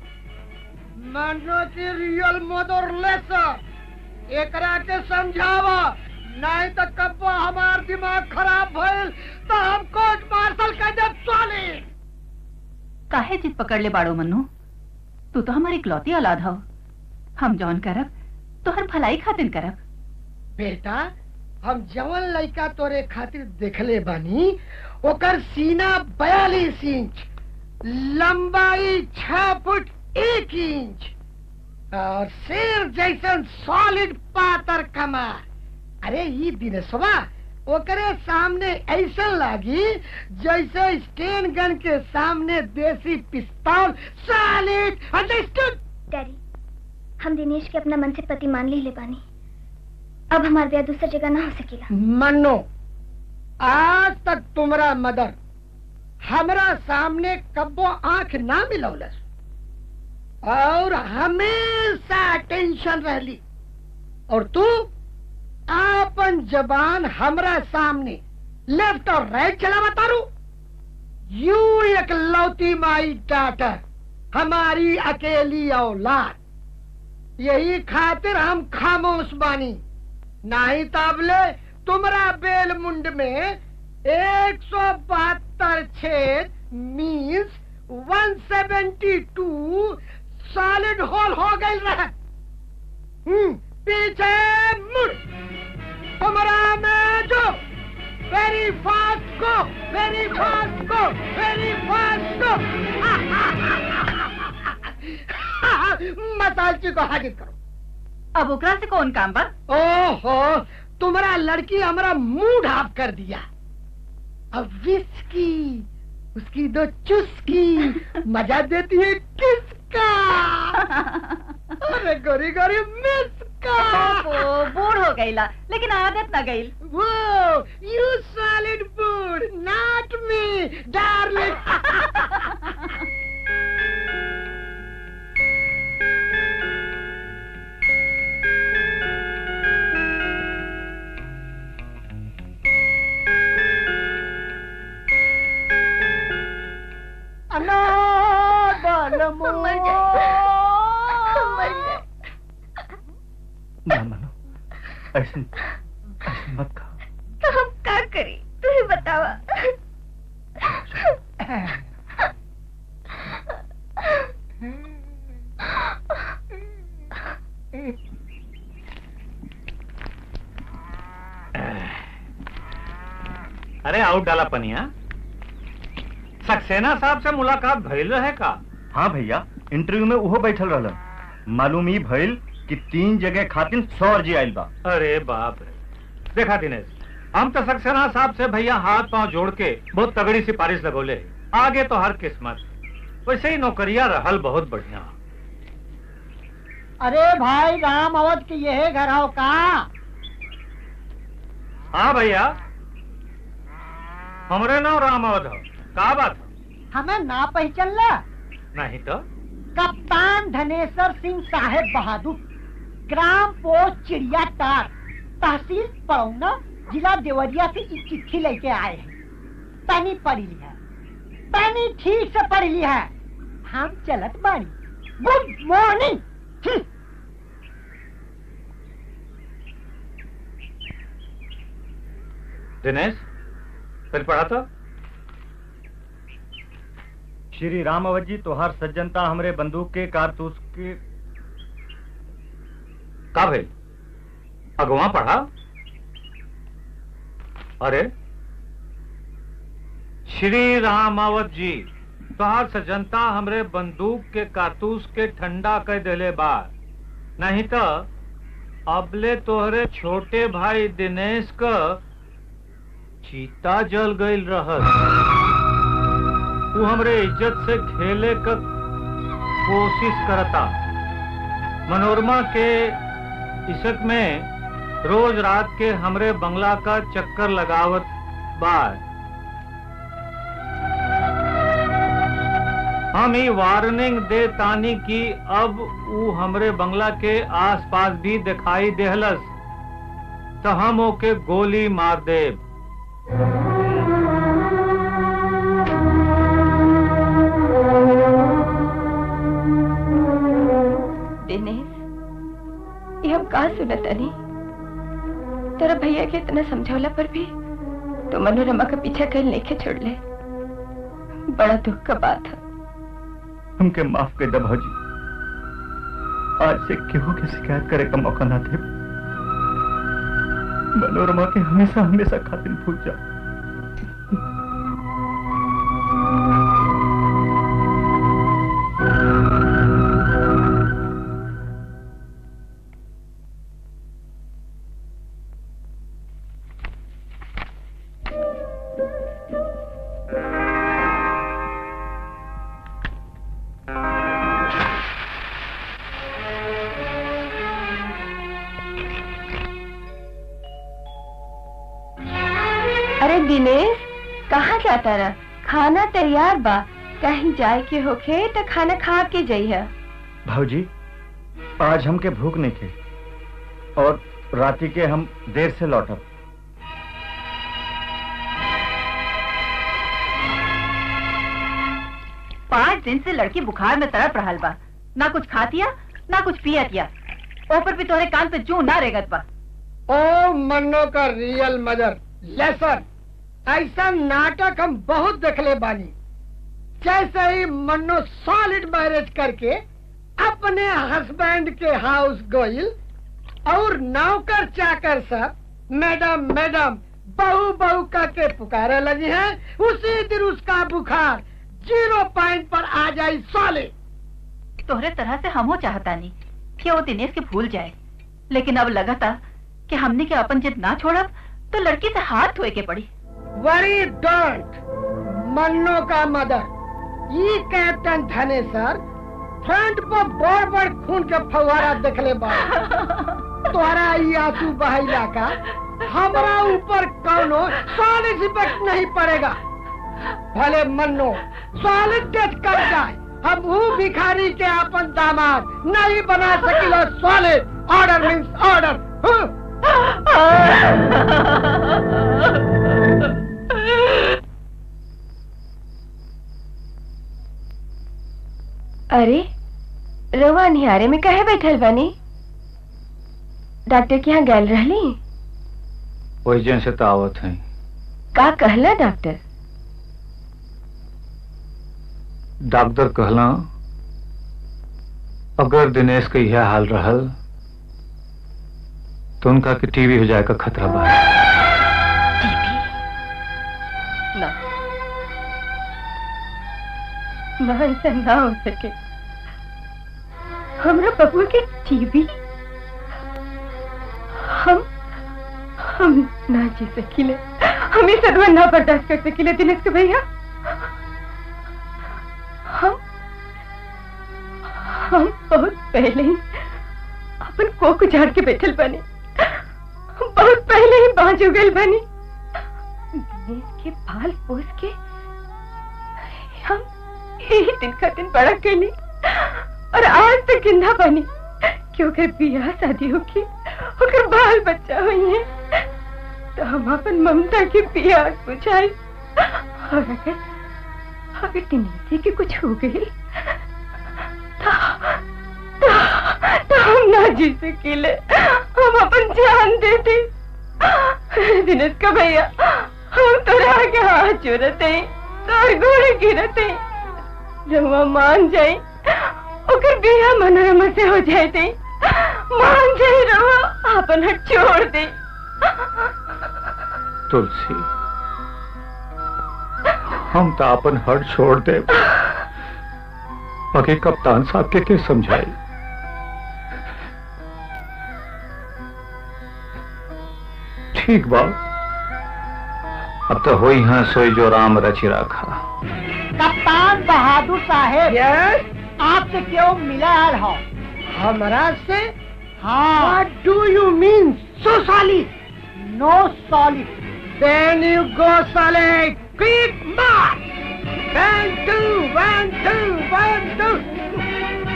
मनो की रियल मदर लेसर एकरा के समझावा नहीं तो कब हमार दिमाग खराब भइल तो हम कोर्ट मार्शल कह दे सोली काहे जिद पकड़ ले बाड़ो मन्नू तू तो हमारी इकलौती औलाद हो हम जौन करब तोहर भलाई खातिर करब बेटा हम जवन लड़का तोरे खातिर देखले बानी ओकर सीना बयालीस इंच लंबाई छह फुट एक इंच और शेर जैसन सॉलिड पातर कमार अरे ये दिनेशवा ओकरे सामने ऐसा लागी जैसे स्टेन गन के सामने देसी पिस्तौल सॉलिड अंडरस्टूड डैडी हम दिनेश के अपना मन से पति मान ली ले बानी अब हमार ब्याह दूसरी जगह ना हो सकेला मनो आज तक तुम्हारा मदर हमरा सामने कब्बो आंख ना मिलौलस और हमेशा टेंशन रहली और तू आपन जबान हमरा सामने लेफ्ट और राइट चला बतारू यू एक लौती माई डाटर हमारी अकेली औलाद यही खातिर हम खामोश बानी नहीं ताबले तुमरा बेल मुंड में एक सौ बहत्तर छेद means one seventy two solid hole हो गई रहे हम्म, पीछे मुड़ तुमरा में जो very fast go very fast go very fast go मसालची को हाजिर करो अब ओकरा से कौन काम बा ओहो तुम्हारा लड़की हमारा मुंह ढाप कर दिया अब विस्की उसकी दो चुस्की मजा देती है किसका अरे गोरी गोरी मिसका ओ, बूढ़ हो गईला लेकिन आदत न गईल वो you solid food not me darling ना मानो ऐसे ऐसे मत कहो तो हम क्या करी तू ही बतावा अरे आउट डाला पनिया सक्सेना साहब से मुलाकात भइल रहे का हाँ भैया इंटरव्यू में उहो बैठल रहलन मालूम ही भइल कि तीन जगह खातिर सौ अर्जी आइल बा अरे बाप रे देखा दिनेश हम तो सक्सेना साहब से भैया हाथ पांव जोड़ के बहुत तगड़ी सिफारिश लगोले आगे तो हर किस्मत वैसे ही नौकरिया रहल बहुत बढ़िया अरे भाई राम अवध के यह घर आओ का हाँ भैया हमरे नाम राम अवध हो का बात हो हमें ना पहचानला नहीं तो कप्तान धनेश्वर सिंह साहेब बहादुर ग्राम पोस्ट चिड़िया तार तहसील पड़ौना जिला देवरिया से एक चिट्ठी लेके आए हैं तनी पढ़ी ली है तनी ठीक से पढ़ ली है हम चलत बानी गुड मॉर्निंग दिनेश फिर पढ़ा तो श्री राम अवध जी तोहार सज्जनता हमरे बंदूक के कारतूस के का भाई अगवा पढ़ा अरे श्री रामावत जी तोहार सजनता हमरे बंदूक के कारतूस के ठंडा कर देले बार नहीं तो अबले तोहरे छोटे भाई दिनेश का चीता जल गईल रहत तू हमरे इज्जत से खेले का कोशिश करता मनोरमा के इशक में रोज रात के हमरे बंगला का चक्कर लगावत बार हम ही वार्निंग दे तानी की अब ऊ हमरे बंगला के आसपास भी दिखाई देहलस तो हम ओके गोली मार देब दिनेश ये हम कहा सुनत अनी तेरा भैया के इतना समझौला पर भी तो मनोरमा का पीछा कर लेके छोड़ ले बड़ा दुख का बात है हमके माफ कर दे भौजी आज से केहू के शिकायत करे का मौका ना दे मनोरमा के हमेशा हमेशा खातिर भूल जा अरे दिनेश कहाँ जाता रहा खाना तैयार बा कहीं जाए के होखे तो खाना खा के जाइए भाजी आज हमके भूख नहीं थे और राती के हम देर से लौटब पाँच दिन से लड़की बुखार में तड़प रहल बा ना कुछ खातिया ना कुछ पियतिया ऊपर भी तोहरे कान पे जू ना रेगत बा ओ मन्नो का रियल मदर लेसन ऐसा नाटक हम बहुत देखले बानी जैसे ही मन्नो सॉलिड मैरिज करके अपने हस्बैंड के हाउस गोइल और नौकर चाकर सब मैडम मैडम बहू बहू करके पुकारे लगी है उसी दिन उसका बुखार जीरो पॉइंट पर आ जाए सॉलिड तोहरे तरह से हमो चाहता नहीं कि वो दिनेश के भूल जाए लेकिन अब लगा था कि हमने के अपन जिद ना छोड़ब तो लड़की से हाथ धोए के पड़ी वरी डोंट मन्नो का मदर ये कैप्टन धने सर फ्रंट पर बड़ बड़ खून के फवारा देखले बा तोहरा ये आंसू बहाइला का हमरा ऊपर कौनो सॉलिड इफेक्ट नहीं पड़ेगा भले मन्नो सॉलिड डेथ कर जाए हम वो भिखारी के अपन दामाद नहीं बना सकिलो सॉलिड ऑर्डर मीन्स ऑर्डर अरे रवा निहारे में कहे बैठल बानी डॉक्टर के यहाँ गैल रहली वही से तो आवत है का कहला डॉक्टर डॉक्टर कहला अगर दिनेश के यह हाल रहल तो उनका कि टीवी हो जाए का खतरा बा ना मान से ना हो सके हमरा बबुआ के टीवी हम हम ना जी सकीले हम ये सदमा ना बर्दाश्त कर सकीले दिनेश के भैया हम हम बहुत पहले ही अपन कोक उजाड़ के बैठल बने हम बहुत पहले ही बांझ उगल बनी दिनेश के बाल पोस के हम यही दिन का दिन बड़ा कैली और आज तक जिंदा बनी क्योंकि बियाह शादी होगी ओकर बाल बच्चा हुई है तो हम अपन ममता की प्यास बुझाई और अगर अगर दिनेश के कुछ हो गई तो, तो, तो हम ना जी सकीले हम अपन जान देते दिनेश का भैया हम तो आगे हाथ जोड़ते हैं तोर गोड़े गिरते रहुआ मान जाए ओकर बिया मनोरमा से हो जाते मान जाए रहुआ अपन हट छोड़ दे तुलसी हम तो अपन हर छोड़ दे बाकी कप्तान साहब के के समझाई ठीक बा अब तो हो हाँ सोई जो राम रचि रखा कप्तान बहादुर साहेब आपसे क्यों मिला हो हमरा से हाँ What do you mean so solid? No solid. Then you go solid. Quick march. One two, one two, one two.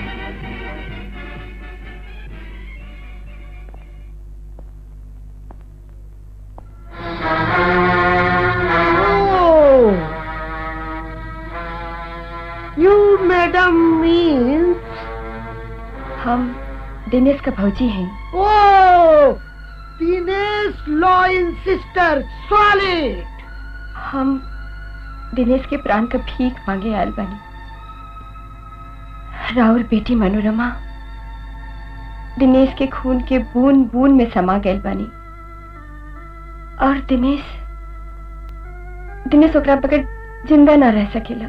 Oh. You madam means हम दिनेश का भौजी हैं Oh, Dinesh law in sister solid हम दिनेश के प्राण का भीख मांगे आयल बनी राहुल बेटी मनोरमा दिनेश के खून के बूंद बूंद में समा गए बनी और दिनेश दिनेश ओकरा बगैर जिंदा ना रह सकेला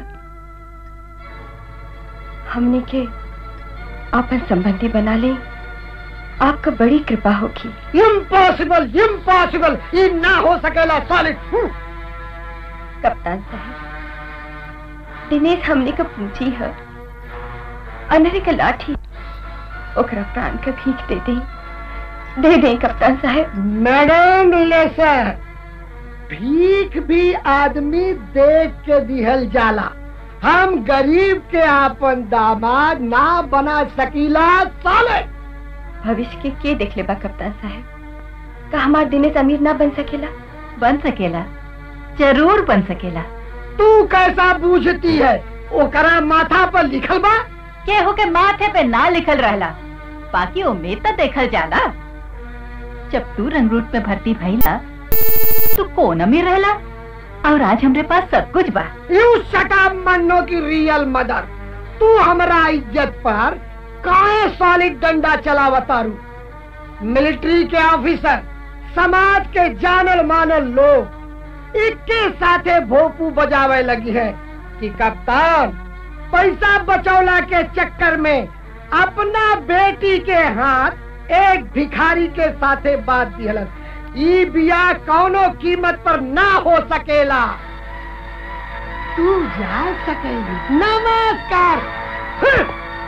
हमने के आपन संबंधी बना ले आपका बड़ी कृपा होगी इम्पॉसिबल इम्पॉसिबल ये ना हो सकेला सॉलिड कप्तान साहब दिनेश हमने का पूछी है अनहरे का लाठी ओकरा प्राण का भीख दे दे दे दे कप्तान साहब मैडम लेसर भीख भी आदमी देख के दिहल जाला हम गरीब के आपन दामाद ना बना सकीला साले भविष्य के के देख ले बा कप्तान साहब का हमार दिनेश अमीर ना बन सकेला बन सकेला जरूर बन सकेला तू कैसा बूझती है ओकरा माथा पर लिखल बा केहू के माथे पे ना लिखल रहला बाकी उम्मीद तो देखल जाला जब तू रंगरूट में भर्ती भइला तू कौन अमीर रहला और आज हमरे पास सब कुछ बा यू सटा मन्नो की रियल मदर तू हमरा इज्जत पर काहे सॉलिड डंडा चलावतारू मिलिट्री के ऑफिसर समाज के जानल मानल लोग इक्के साथे भोपू बजावे लगी है कि कप्तान पैसा बचौला के चक्कर में अपना बेटी के हाथ एक भिखारी के साथे बात दिहलन ई बिया कौनो कीमत पर ना हो सकेला तू जा सकेगी नमस्कार हं!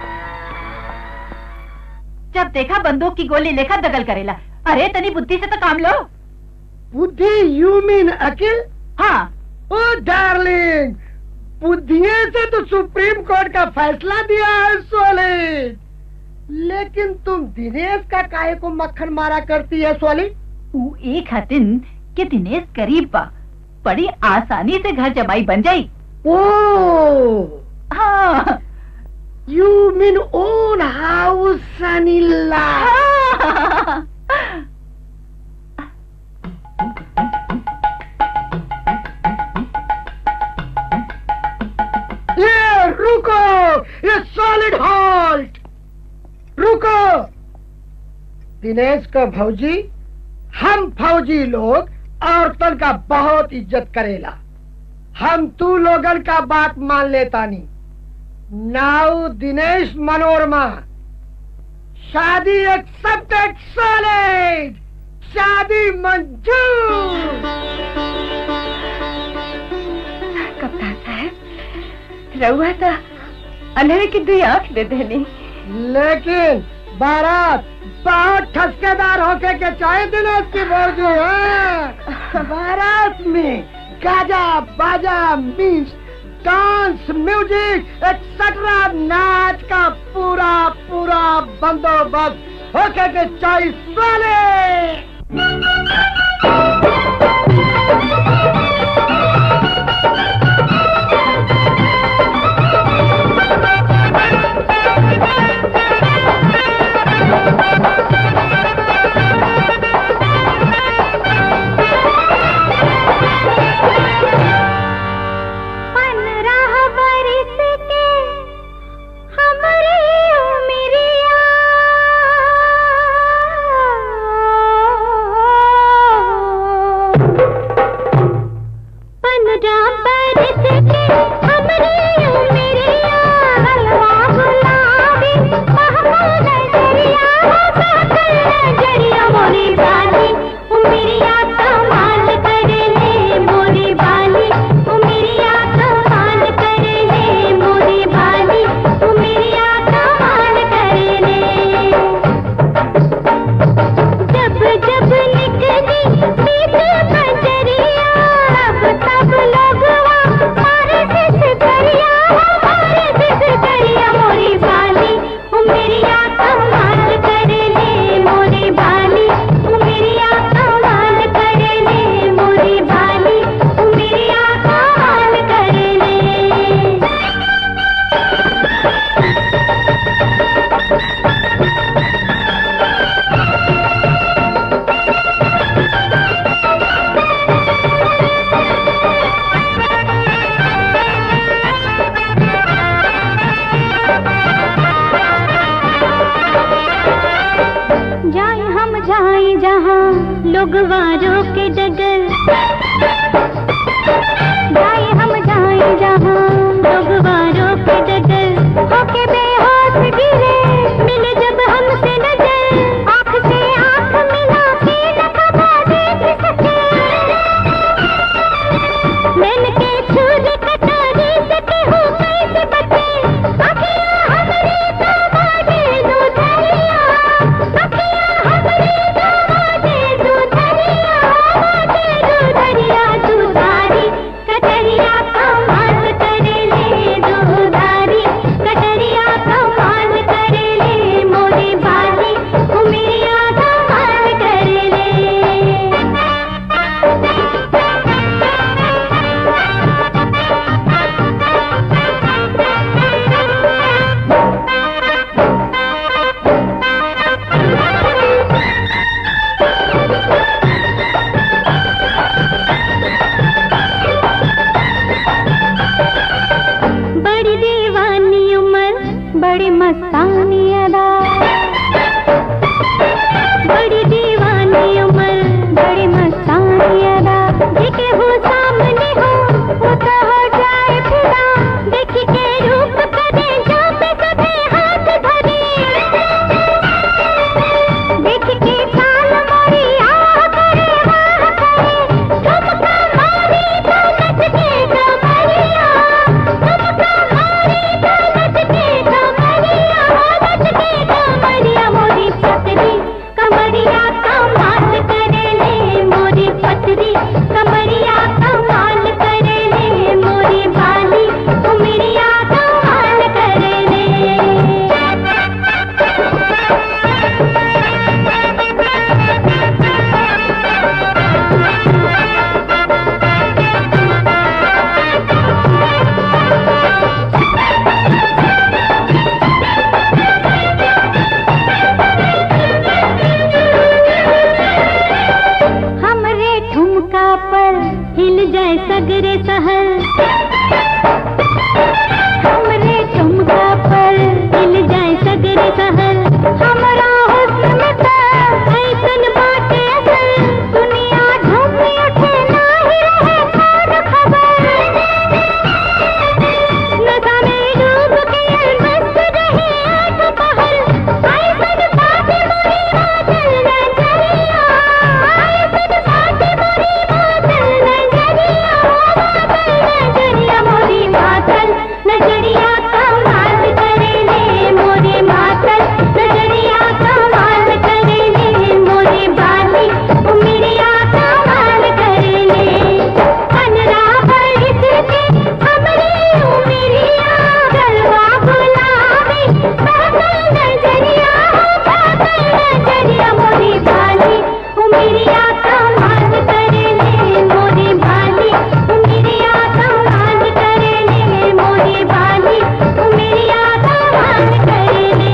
जब देखा बंदूक की गोली लेकर दगल करेला अरे तनी बुद्धि से तो काम लो बुद्धि यू मीन अकिल हाँ ओ डार्लिंग बुद्धिए से तो सुप्रीम कोर्ट का फैसला दिया है सोलिड लेकिन तुम दिनेश का काहे को मक्खन मारा करती है सोलिड ऊ एक हतिन कि दिनेश गरीब बा बड़ी आसानी से घर जमाई बन जाई ओ हाँ यू मीन ओन हाउस सनीला हाँ। ये रुको ये सॉलिड हॉल्ट रुको दिनेश का भौजी हम फौजी लोग औरतन का बहुत इज्जत करेला हम तू लोगन का बात मान लेता नहीं नाउ दिनेश मनोरमा शादी एक्सेप्टेड सॉलिड शादी मंजूर कप्तान साहब रहुआ था अंधेरे की दुई आंख दे देनी लेकिन बारात बहुत ठसकेदार होके के चाहे दिनेश की मौजू है बारात में गाजा बाजा मीन्स डांस म्यूजिक एक्सेट्रा नाच का पूरा पूरा बंदोबस्त होके के चाहिए साले पंद्रह बरिस के हमरे उमरिया पंद्रह बरिस के हमरे उमरिया हलवा गुलाबी महमूद नजरिया साकर नजरिया मोरी बाली उमरिया कमाल कर ले मोरी बाली उमरिया कमाल कर ले मोरी बाली उमरिया कमाल कर ले जब जब निकली बीत बजरिया अब तब लगवा मारे सिस करिया मारे सिस करिया मोरी बाली उमरिया कमाल कर ले मोरी बाली उमरिया कमाल कर ले मोरी बाली उमरिया कमाल कर ले जाए हम जाए जहाँ लोग वारों के डगर जाए हम जाए जहाँ लोग वारों के डगर होके बेहोश गिरे मिले जब हमसे नजर आँख से आँख मिला के न खबा देख सके मैंने के छुरी कटारी से केहू कैसे बचे अखियाँ हमरे दामादे दूधरिया अखियाँ हमरे दामादे दूधरिया दामादे दूधरिया बड़ी मस्तानी अदा बड़ी दीवानी उम्र बड़ी मस्तानी अदा देखे वो सामने हो वो तो हो जाए फिदा देख के रूप करे जाते सभे हाथ धरे देख के काल मोरी आह करे वाह करे ठुमका मारी तो नच के कमरिया ठुमका मारी तो नच के कमरिया नच के कमरिया मोरी पतरी कमरिया कमाल करे ले मोरी पतरी कमरिया कमाल करे ले मोरी बाली उमरिया कमाल करे हमरे ठुमका पर हिल जाए सगरे सहर हमरे ठुमका पर हिल जाए सगरे सहर हमरा हुस्न में त ऐसन बाटे असर दुनिया झूम उठे नाही रहे खान खबर नशा में डूब के मस्त रहे आठ पहर ऐसन बाटे मोरी बादल नजरिया ऐसन बाटे मोरी बादल नजरिया बादल नजरिया मोरी बादल नजरिया कमाल करे ले मोरे मातल नजरिया कमाल करे ले मोरे बाली उमरिया कमाल करे ले अनरा बरस के हमरे उमरिया गलवा गुलाबी बादल नजरिया बादल नजरिया मोरी बाली उमरिया कमाल करे ले मोरी बाली उमरिया कमाल करे ले मोरी बाली उमरिया कमाल करे ले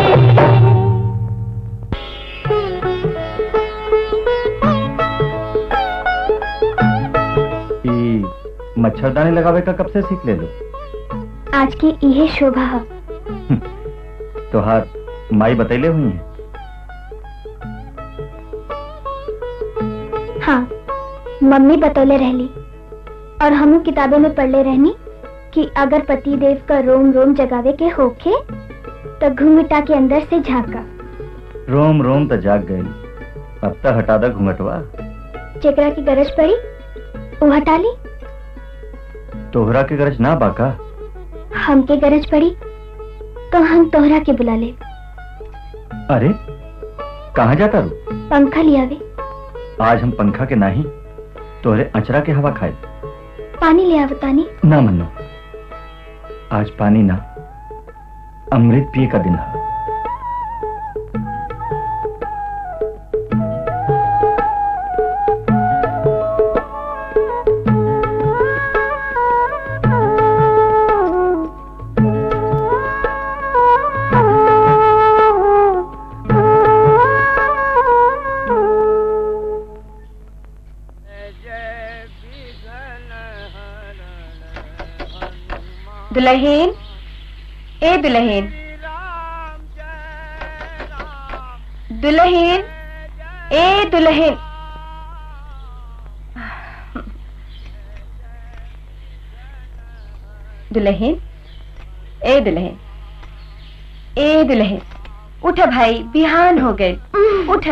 ई मच्छरदानी लगावे का कब से सीख ले लो आज की इहे शोभा है तोहार माई बतैले हुई है हाँ मम्मी बतौले रहली और हम किताबों में पढ़ले रहनी कि अगर पति देव का रोम रोम जगावे के होखे तो घूंघटा के अंदर से झांका रोम रोम तो जाग गई अब तो हटा दा घूंघटवा जेकरा की गरज पड़ी वो हटा ली तोहरा के गरज ना बाका हमके गरज पड़ी तो हम तोहरा के बुला ले अरे कहाँ जाता रू पंखा लियावे आज हम पंखा के नहीं तोहरे अचरा के हवा खाए पानी ले आवतानी ना मनो आज पानी ना अमृत पिए का दिन है दुल्हन ए दुल्हन दुल्हन ए दुल्हन दुल्हन ए दुल्हन ए दुल्हन उठ भाई बिहान हो गए उठ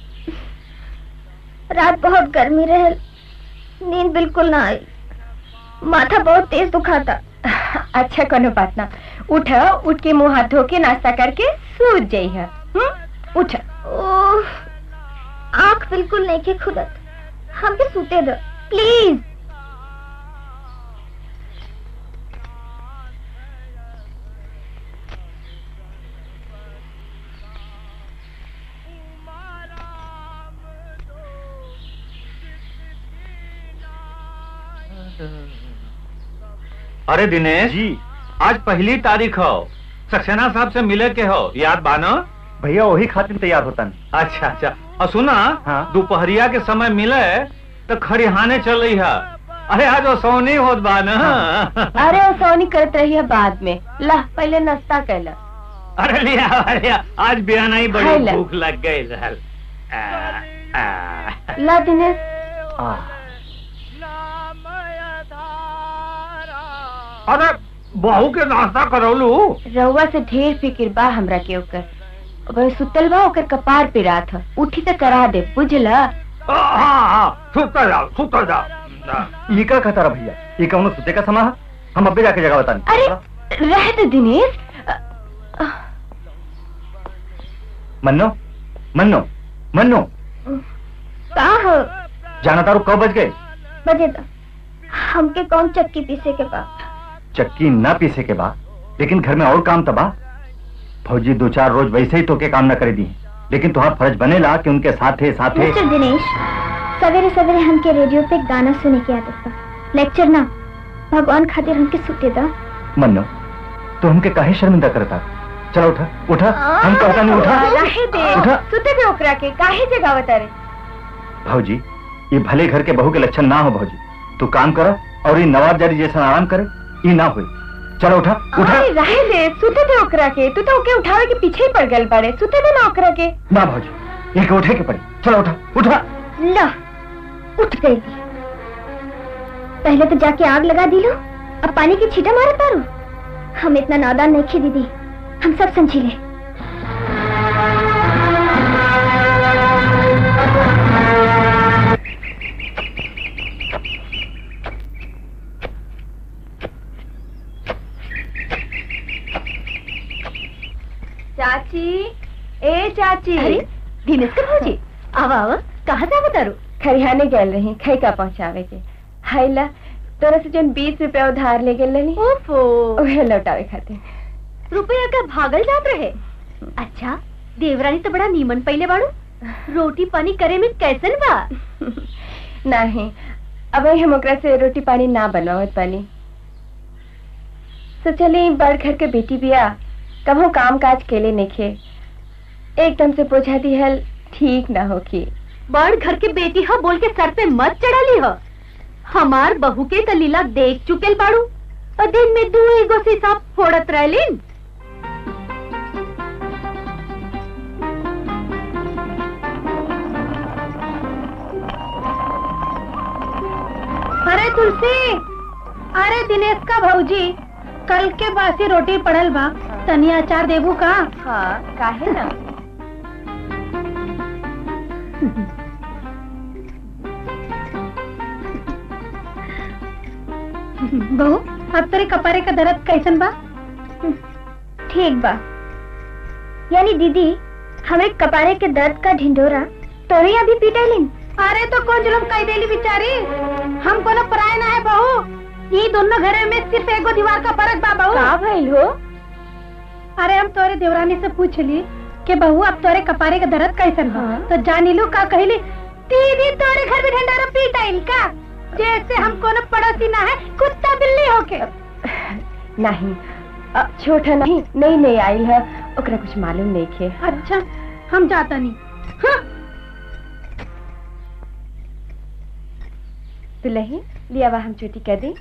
रात बहुत गर्मी रहे नींद बिल्कुल ना आई माथा बहुत तेज दुखाता अच्छा कोनो बात ना उठ उठ के मुंह हाथ धो के नाश्ता करके सूत जाई है उठ ओह आंख बिल्कुल नहीं के खुदत हम भी सूते दो प्लीज अरे दिनेश जी आज पहली तारीख हो सक्सेना साहब से मिले के हो याद बानो भैया वही खातिर तैयार होता अच्छा अच्छा और सुना हाँ। दोपहरिया के समय मिले तो खरिहाने चल रही है अरे आज वो सोनी होत बा ना अरे वो सोनी करत रही है बाद में ला पहले नाश्ता कैला अरे लिया अरे आज बियाना ही बड़ी खाई ला। भूख लग गई रहल आ, आ। ला दिनेश अरे बहू के नाश्ता करौलू रउआ से ढेर फिक्र बा हमरा के ओकर वह सुतल बा ओकर कपार पे रात ह उठी त करा दे बुझला हाँ हाँ सुतर जाओ सुतर जाओ ये का कहता रहा भैया ये कौनो सुते का समा है? हम अब्बे जाके जगह बताने अरे रह दे दिनेश मन्नो मन्नो मन्नो का हो जाना तारू कब बज गए बजे तो हमके कौन चक्की पीसे के बा चक्की न पीसे के बाद लेकिन घर में और काम तबा फौजी दो चार रोज वैसे ही तो के काम न करे दी लेकिन तुम्हारा फर्ज बनेला कि उनके साथे साथे मिस्टर दिनेश सवेरे सवेरे हमके रेडियो पे गाना सुने की आदत बा लेक्चर ना भगवान खातिर हमके सुते दा मन्नो तो हमके काहे शर्मिंदा करता चलो उठा उठा हम कहता नहीं उठा रहे दे उठा सुते दे ओकरा के काहे जगावत रे भाजी ये भले घर के बहू के लक्षण ना हो भाजी तू काम कर और ये नवाब जारी जैसा आराम करे ये ना हुई चलो उठा उठा अरे रहे दे सुते दे ओकरा के तू तो ओके उठावे के पीछे ही पड़ गल बाड़े सुते दे ना ओकरा के ना भाजी ये के उठे के पड़ी चलो उठा उठा ला उठ गई पहले तो जाके आग लगा दी लो अब पानी की छीटा मारे तारू हम इतना नादान नहीं खे दीदी हम सब समझी ले चाची ए चाची अरे दिनेश का भौजी आवा आवा कहाँ जा बतारू खरियाने गल रही खई का पहुंचावे के हाइला तोरा से जन बीस रुपया उधार ले गेल रही ओफो ओहे लौटावे खातिर रुपया का भागल जात रहे अच्छा देवरानी तो बड़ा नीमन पहले बाड़ू रोटी पानी करे में कैसन बा नहीं अब हम ओकरा से रोटी पानी ना बनवावत पानी सोचली बड़ घर के बेटी बिया कभो काम काज केले नेखे एकदम से पोछा दिहल ठीक ना होखी बड़ घर के बेटी ह बोल के सर पे मत चढ़ाली ह हमार बहू के त लीला देख चुकेल बाड़ू और दिन में दू एगो से सांप फोड़त रहलीन अरे तुलसी अरे दिनेश का भौजी कल के बासी रोटी पड़ल बा तनिया अचार देबू का हाँ काहे ना बहू अब तेरे कपारे का दर्द कैसन बा ठीक बा यानी दीदी हमें कपारे के दर्द का ढिंडोरा तोरे अभी पीटेलिन अरे तो कौन जुलम कह देली बिचारी हम कोनो पराय ना है बहू ये दोनों घरे में सिर्फ एगो दीवार का फर्क बा बहू का भइल हो अरे हम तोरे देवरानी से पूछ ली कि बहू अब तोरे कपारे का दर्द कैसन बा तो जानी लो का कहली दीदी तोरे घर में ढंडारा पीट आइल का जैसे हम कोनो पड़ोसी ना है कुत्ता बिल्ली होके नहीं अ, छोटा नहीं नहीं नहीं आइल है ओकरा कुछ मालूम नहीं खे अच्छा हम जाता नहीं हाँ। दुल्ही लिया वा हम चोटी कर दी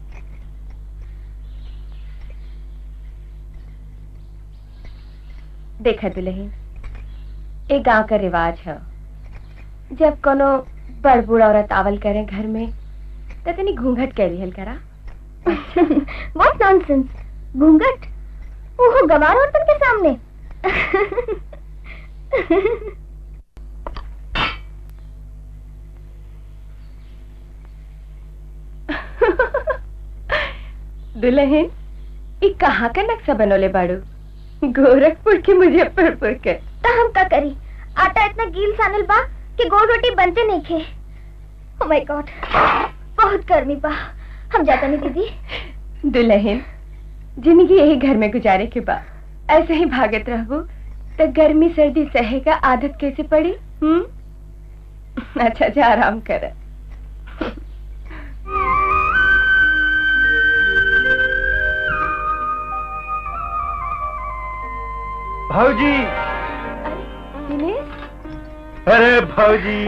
देखा दुल्ही एक गांव का रिवाज है जब कोनो बड़ बूढ़ औरत आवल करे घर में तो तनी घूंघट कर लिहल करा व्हाट नॉनसेंस घूंघट ओहो गवार औरतन के सामने दुल्हन ये कहाँ का नक्शा बनोले बाड़ू गोरखपुर के मुजफ्फरपुर के तो हम का करी आटा इतना गील सानल बा कि गोल रोटी बनते नहीं खे ओ माय गॉड बहुत गर्मी बा हम जाता नहीं दीदी दुल्हन जिंदगी यही घर में गुजारे के बाद ऐसे ही भागत रहबो तो गर्मी सर्दी सहे का आदत कैसे पड़ी हम्म अच्छा जा आराम कर भाजी दिनेश अरे भाजी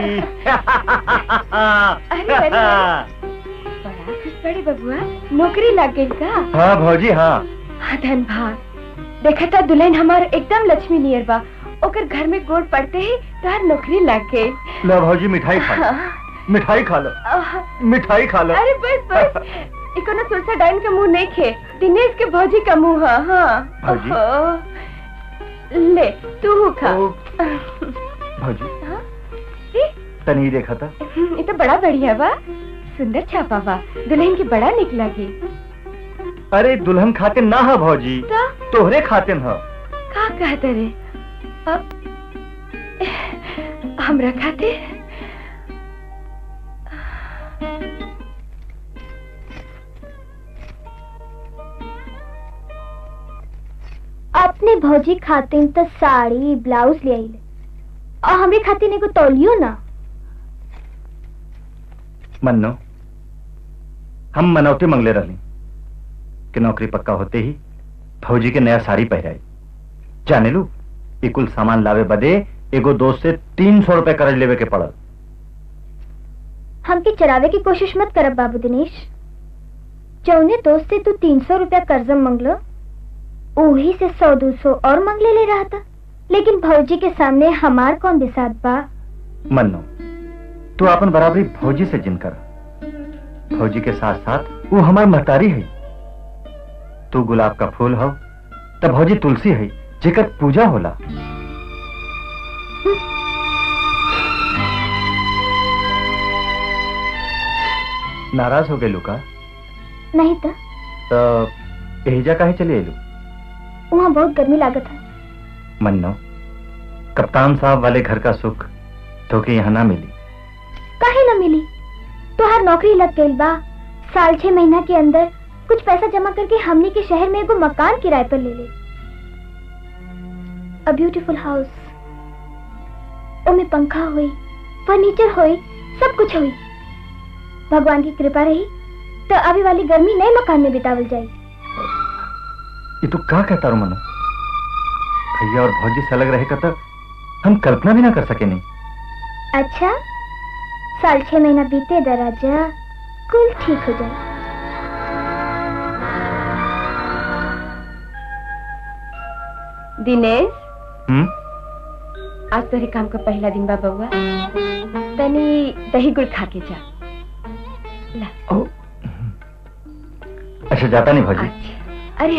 अरे अरे बड़ा खुश बड़े बबुआ नौकरी लग गई का हाँ भाजी हाँ हाँ धन भाग देखा था दुल्हन हमार एकदम लक्ष्मी नियर बा ओकर घर में गोड़ पड़ते ही तोहर नौकरी लग गई लो भौजी मिठाई खा लो मिठाई खा लो आह, मिठाई खा लो अरे बस बस इको ना तुलसा डाइन का मुंह नहीं खे दिनेश के भौजी का मुंह है हाँ भौजी? ओहो। ले तू हु खा ओ। भौजी हाँ? ई, तनी देखा था ये तो बड़ा बढ़िया बा सुंदर छापा बा दुल्हन की बड़ा निक लगी अरे दुल्हन खाते ना है भौजी तो तोहरे खाते न का कहते रे अब हमरा खाते अपने भौजी खातिर तो साड़ी ब्लाउज ले आइले और हमरे खातिर एगो तौलियो ना मन्नो हम मनौती मंगले रहली कि नौकरी पक्का होते ही फौजी के नया साड़ी पहराई जाने लू ये कुल सामान लावे बदे एगो दोस्त से तीन सौ रुपए कर्ज लेवे के पड़ल हमके चरावे की कोशिश मत करब बाबू दिनेश जौने दोस्त से तू तीन सौ रुपया कर्जम मंगलो वही से सौ दो सौ और मंगले ले रहा था लेकिन भौजी के सामने हमार कौन बिसात बा मन्नो तू अपन बराबरी फौजी से जिन कर फौजी के साथ साथ वो हमार महतारी है तू गुलाब का फूल हो तब भौजी तुलसी है जेकर पूजा होला नाराज हो गए लुका नहीं तो तो एहिजा काहे चले एलू वहाँ बहुत गर्मी लागत है मन्नो कप्तान साहब वाले घर का सुख तो के यहाँ ना मिली काहे न मिली तोहार नौकरी लग गई बा साल छह महीना के अंदर कुछ पैसा जमा करके हमने के शहर में एगो मकान किराए पर ले ले अ ब्यूटीफुल हाउस ओमे पंखा हुई फर्नीचर हुई सब कुछ हुई भगवान की कृपा रही तो अभी वाली गर्मी नए मकान में बितावल जाए ये तू का कहता रो मनो भैया और भौजी से अलग रहेगा तो हम कल्पना भी ना कर सके नहीं अच्छा साल छह महीना बीते दराजा कुल ठीक हो जाए दिनेश हम्म आज तोहरे काम का पहला दिन बा बउआ तनी दही गुड़ खा के जा ला ओ, अच्छा जाता नहीं भौजी अच्छा अरे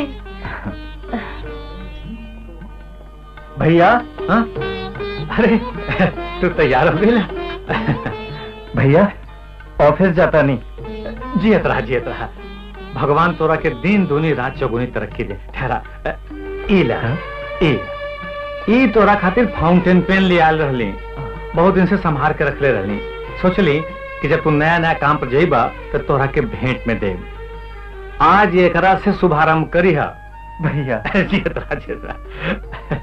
भैया हाँ अरे तू तैयार हो गई भैया ऑफिस जाता नहीं जियत रहा जियत रहा भगवान तोरा के दिन दूनी रात चौगुनी तरक्की दे ठहरा अ, ई ला हाँ? ई ई तोरा खातिर फाउंटेन पेन ले आल रहली बहुत दिन से संभाल के रखले रहली सोचली कि जब तू नया नया काम पर जाइबा तो तोरा के भेंट में दे आज एकरा से शुभारंभ करी हा भैया जियत रहा जियत रहा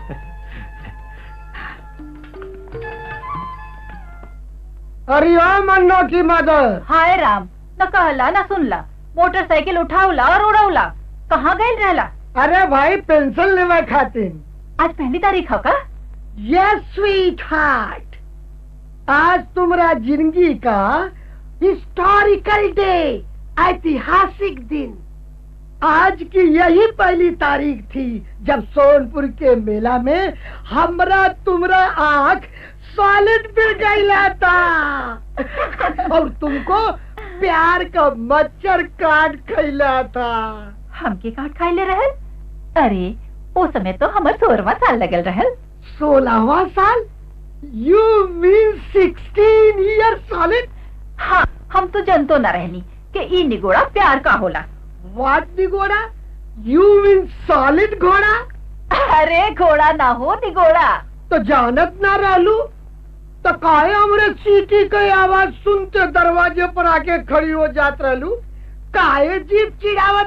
अरे ओ मन्नो की मदर हाय राम न कहला न सुनला मोटरसाइकिल उठावला और उड़ौला कहाँ गए रहला अरे भाई पेंशन लेवे खातिर आज पहली तारीख हो का ये स्वीट हार्ट आज तुम्हारा जिंदगी का हिस्टोरिकल डे ऐतिहासिक दिन आज की यही पहली तारीख थी जब सोनपुर के मेला में हमरा तुम्हारा आंख सॉलिड पिल गईला था और तुमको प्यार का मच्छर काट खैला था हमके काट खाए ले रहल अरे ओ समय तो हमर सोलवा साल लगल रहल सोलहवा साल you mean sixteen year solid हाँ हम तो जनतो न रहनी कि ई निगोड़ा प्यार का होला व्हाट दी घोड़ा यू मीन सॉलिड घोड़ा अरे घोड़ा ना हो निगोड़ा तो जानत ना रहलू तो काहे हमरे सीटी के आवाज सुनते दरवाजे पर आके खड़ी हो जात रहलू काहे जीप चिड़ावत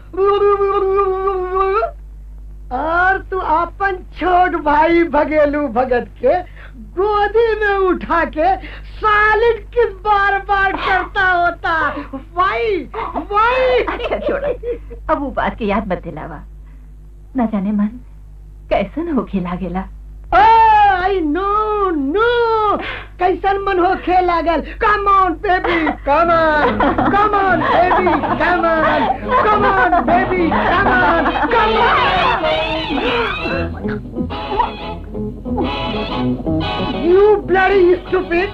रहलू और तू अपन छोट भाई भगेलू भगत के गोदी में उठा के सालिड किस बार बार करता होता वाई वाई अच्छा छोड़ा अब वो बात के याद मत दिलावा न जाने मन कैसन होके लागेला आई नो नो कैसन मन हो खे लागल come on baby come on come on baby come on come on baby come on come on you bloody stupid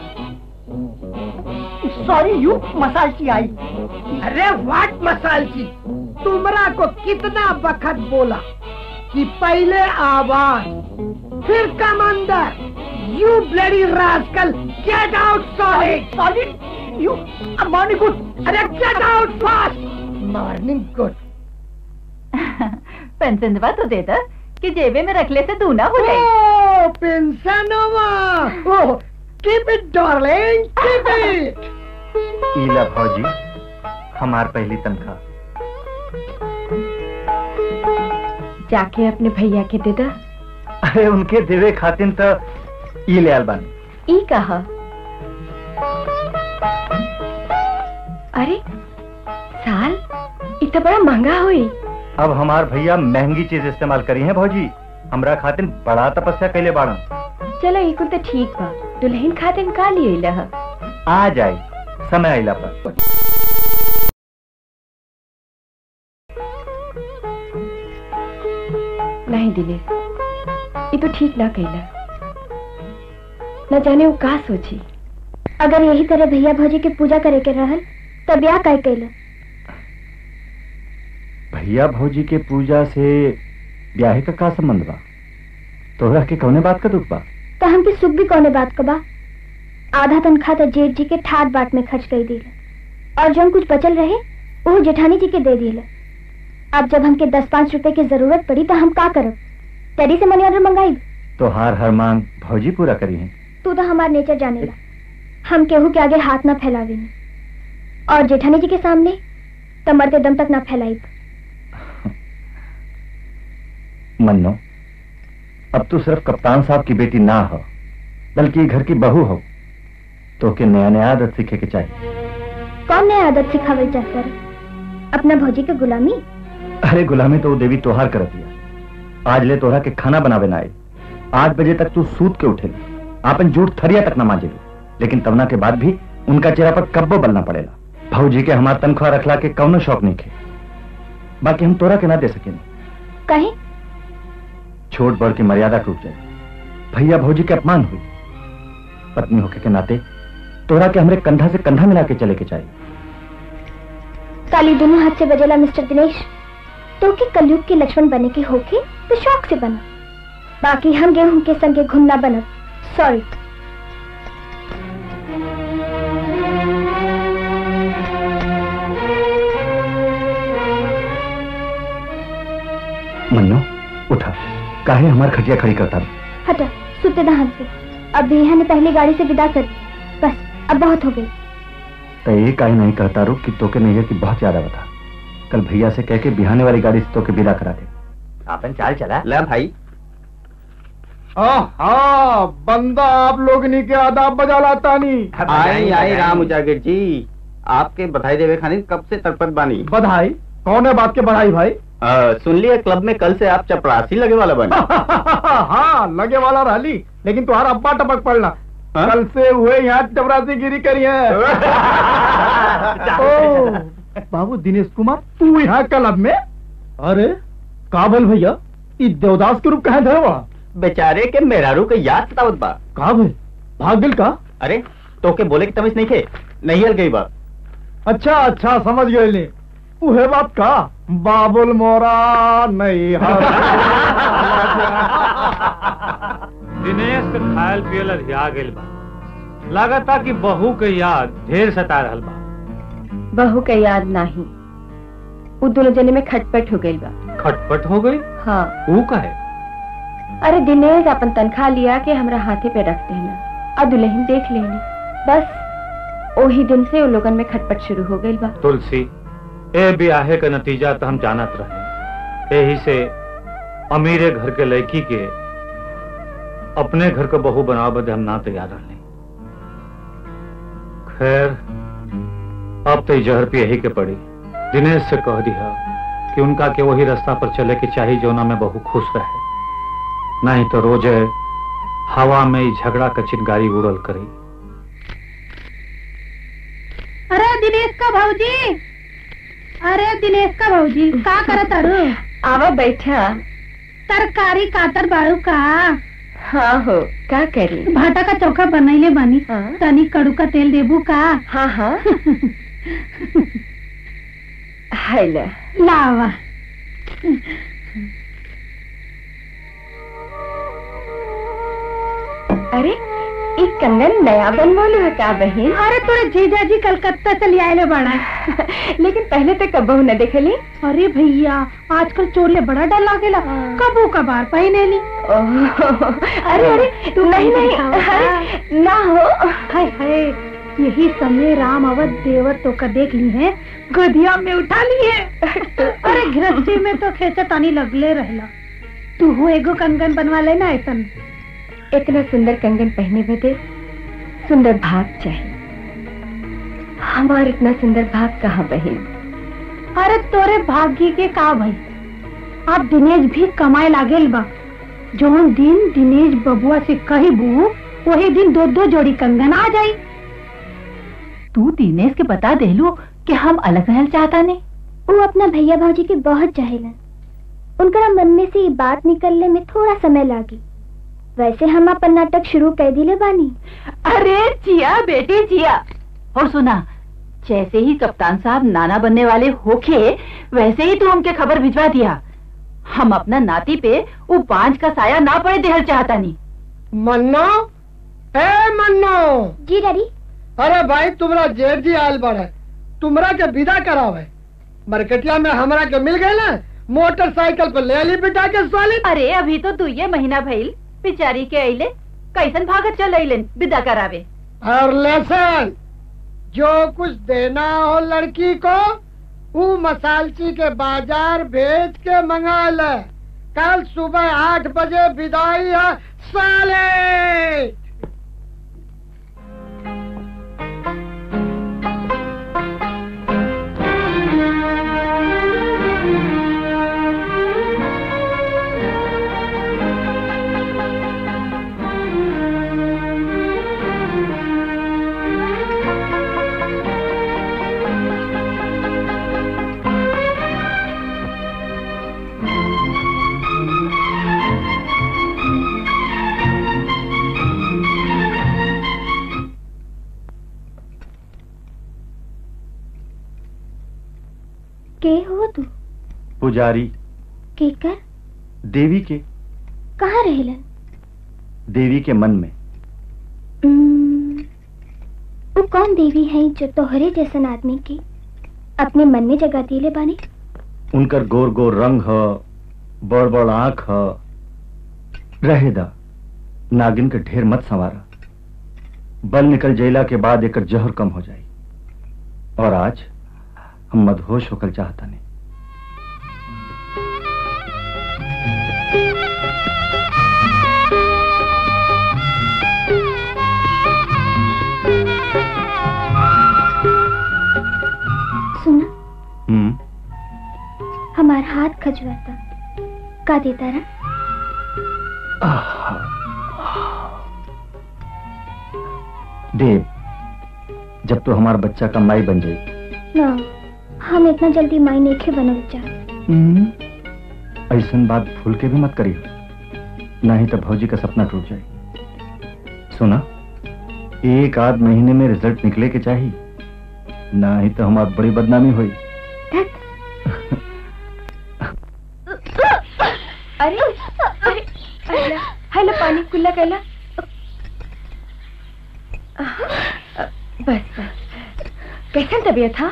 sorry you मसाल की आई अरे व्हाट मसाल की तुमरा को कितना वक्त बोला कि पहले आवाज फिर कम अंदर you bloody rascal get out solid solid you morning good अरे get out fast morning good pension दवा तो दे दो कि जेबे में रखले से तू ना हो जाए oh pension oh keep it darling keep it ईला भौजी हमार पहली तनख्वाह जाके अपने भैया के दे दा अरे उनके देवे खातिन तो ई ले आल बानी ई कहा अरे साल इतना बड़ा महंगा हुई अब हमार भैया महंगी चीज इस्तेमाल करी है भौजी हमरा खातिन बड़ा तपस्या कैले बाड़न चलो ई कुल तो ठीक बा दुल्हन खातिन का लिए लह आ जाई समय आइला पर नहीं दिनेश ये तो ठीक ना कहला न जाने वो का सोची अगर यही तरह भैया भौजी के पूजा करे के रहल तब या काय कैला भैया भौजी के पूजा से ब्याहे का का संबंध बा तोहरा के कौने बात का दुख बा तो हमके सुख भी कौने बात का बा आधा तनख्वाह तो जेठ जी के ठाट बाट में खर्च कर दिला और जो कुछ बचल रहे वो जेठानी जी के दे दिला अब जब हमके दस पाँच रुपए की जरूरत पड़ी तो हम का करब तेरी से मनी ऑर्डर मंगाई तोहार हर मांग भौजी पूरा करी है तू तो हमार नेचर जानेला हम केहू के आगे हाथ ना फैलावे नी और जेठानी जी के सामने तो मरते दम तक ना फैलाई मन्नो अब तू सिर्फ कप्तान साहब की बेटी ना हो बल्कि घर की बहू हो तो के नया नया आदत सीखे के चाहिए कौन नया आदत सिखावल चाहता रहे अपना भौजी के गुलामी अरे गुलामी तो वो देवी तोहार कर दिया आज ले तोहरा के खाना बनावे ना आई आठ बजे तक तू सूत के उठे आपन जूठ थरिया तक ना मांजे लेकिन तवना के बाद भी उनका चेहरा पर कब्बो बलना पड़ेला भौजी के हमार तनख्वाह रखला के कौनो शौक नहीं खे बाकी हम तोरा के ना दे सके कहे छोट बड़ की मर्यादा टूट जाए भैया भौजी के अपमान हुई पत्नी होके के नाते तोरा के हमरे कंधा से कंधा मिला के चले के चाहिए काली दोनों हाथ से बजेला मिस्टर दिनेश तो के कलयुग के लक्ष्मण बने के होके तो शौक से बना बाकी हम गेहूं के संगे घुमना बनब सॉरी मन्नो उठा काहे हमार खटिया खड़ी करता हटा सुते दहान से अब भैया ने पहली गाड़ी से विदा कर दी बस अब बहुत हो गई तो ये काहे नहीं कहता रू कि तोके नैया की बहुत ज्यादा बता कल भैया से कह के बिहाने वाली गाड़ी से तोके विदा करा दे आपन चाल चला ले भाई हाँ बंदा आप लोग नी के आदाब बजा लाता नहीं आई आई राम उजागर जी आपके बधाई देवे खानी कब से तड़पत बानी बधाई कौन है बात के बधाई भाई आ, सुन लिया क्लब में कल से आप चपरासी लगे वाला बने हाँ लगे वाला रही लेकिन तुम्हारा अब्बा टपक पड़ना कल से हुए यहाँ टपरासी गिरी करी है ओ, बाबू दिनेश कुमार तू यहाँ क्लब में अरे काबल भैया ई देवदास के रूप कहे धरवा बेचारे के मेहरारू के याद सतावत बा का भाई भाग दिल का अरे तो के बोले की तमीज नहीं खे नहीं हल गई बा अच्छा अच्छा समझ गए ले उहे बात का बाबुल मोरा नहीं दिनेश के खायल पियल अधिया गेल बा लागता कि बहू के याद ढेर सता रहल बा बहू के याद नहीं वो दोनों जने में खटपट हो गई बा खटपट हो गई हाँ वो कहे अरे दिनेश अपन तनख्वाह लिया के हमरा हाथे पे रख देना और दुल्हन देख लेनी बस वही दिन से उन लोगन में खटपट शुरू हो गई बा तुलसी ए ब्याहे का नतीजा तो हम जानत रहे यही से अमीरे घर के लड़की के अपने घर को बहू बनाव बदे हम ना तैयार रहने खैर अब तो जहर पे यही के पड़ी दिनेश से कह दिया कि उनका के वही रास्ता पर चले के चाहिए जोना में बहू खुश रहे नहीं तो रोजे हवा में ई झगड़ा का चिनगारी उड़ल करे अरे दिनेश का भाऊजी अरे दिनेश का भाऊजी का करत अरू आवा बैठा तरकारी कातर बाड़ू का हाँ हो का करी भाटा का चौका बनैले बानी हाँ। तनी कड़ू का तेल देबू का हाँ हाँ है ले लावा अरे एक कंगन नया बनवालो है का बहन अरे तोरे जीजा जी कलकत्ता चली आए बड़ा लेकिन पहले तो कबहू न देखली अरे भैया आजकल चोले बड़ा डर लागेला कबू कबार पहने ली अरे अरे तू नहीं नहीं अरे, ना हो हाय हाय यही समय राम अवध देवर तो का देख ली है गधिया में उठा लिए अरे गृहस्थी में तो खेचा तानी लगले रहला तू हो एगो कंगन बनवा लेना ऐसन इतना सुंदर कंगन पहने बदे सुंदर भाग चाहिए हमार इतना सुंदर भाग कहाँ बहन अरे तोरे भाग्य के का भाई आप दिनेश भी कमाए लागेल बा जौन दिन दिनेश बबुआ से कहबू वही दिन दो दो जोड़ी कंगन आ जाई तू दिनेश के बता देलू कि हम अलग रहल चाहता ने वो अपना भैया भाजी के बहुत चाहेलन उनका मन में से ये बात निकलने में थोड़ा समय लागी वैसे हम अपन नाटक शुरू कर दिले बानी अरे जिया बेटे जिया और सुना जैसे ही कप्तान साहब नाना बनने वाले होखे वैसे ही तू हमके खबर भिजवा दिया हम अपना नाती पे वो बांझ का साया ना पड़े देहल चाहता नहीं मन्नो ए मन्नो जी डैडी अरे भाई तुमरा जेठ जी आयल बड़ा तुमरा के विदा करावे मार्केटिया में हमरा के मिल गए ना मोटरसाइकिल पे ले ली बिठा के साली अरे अभी तो दुइये महीना भइल बिचारी के अइले कैसन भागत चल अइलन विदा करावे और लेसन जो कुछ देना हो लड़की को वो मसालची के बाजार भेज के मंगा ले कल सुबह आठ बजे विदाई है साले के हो तू पुजारी के कर देवी के कहाँ रहेलन देवी के मन में उम्म, वो कौन देवी है जो तोहरे जैसन आदमी की अपने मन में जगह दिले बानी उनकर गोर गोर रंग ह बड़ बड़ आंख ह रहे दा नागिन के ढेर मत संवारा बल निकल जैला के बाद एकर जहर कम हो जाई और आज हम मदहोश होकर चाहता नहीं सुना हम्म हमार हाथ खजवाता का देता रहा देव जब तो हमारा बच्चा का माई बन जाई ना हम इतना जल्दी माई नहीं बनल चाह ऐसन बात भूल के भी मत करियो नहीं तो भौजी का सपना टूट जाए सुना एक आध महीने में रिजल्ट निकले के चाहिए ना ही तो हमारी बड़ी बदनामी हुई अरे अरे अरे हेलो पानी कुल्ला कैला बस बस कैसन तबीयत था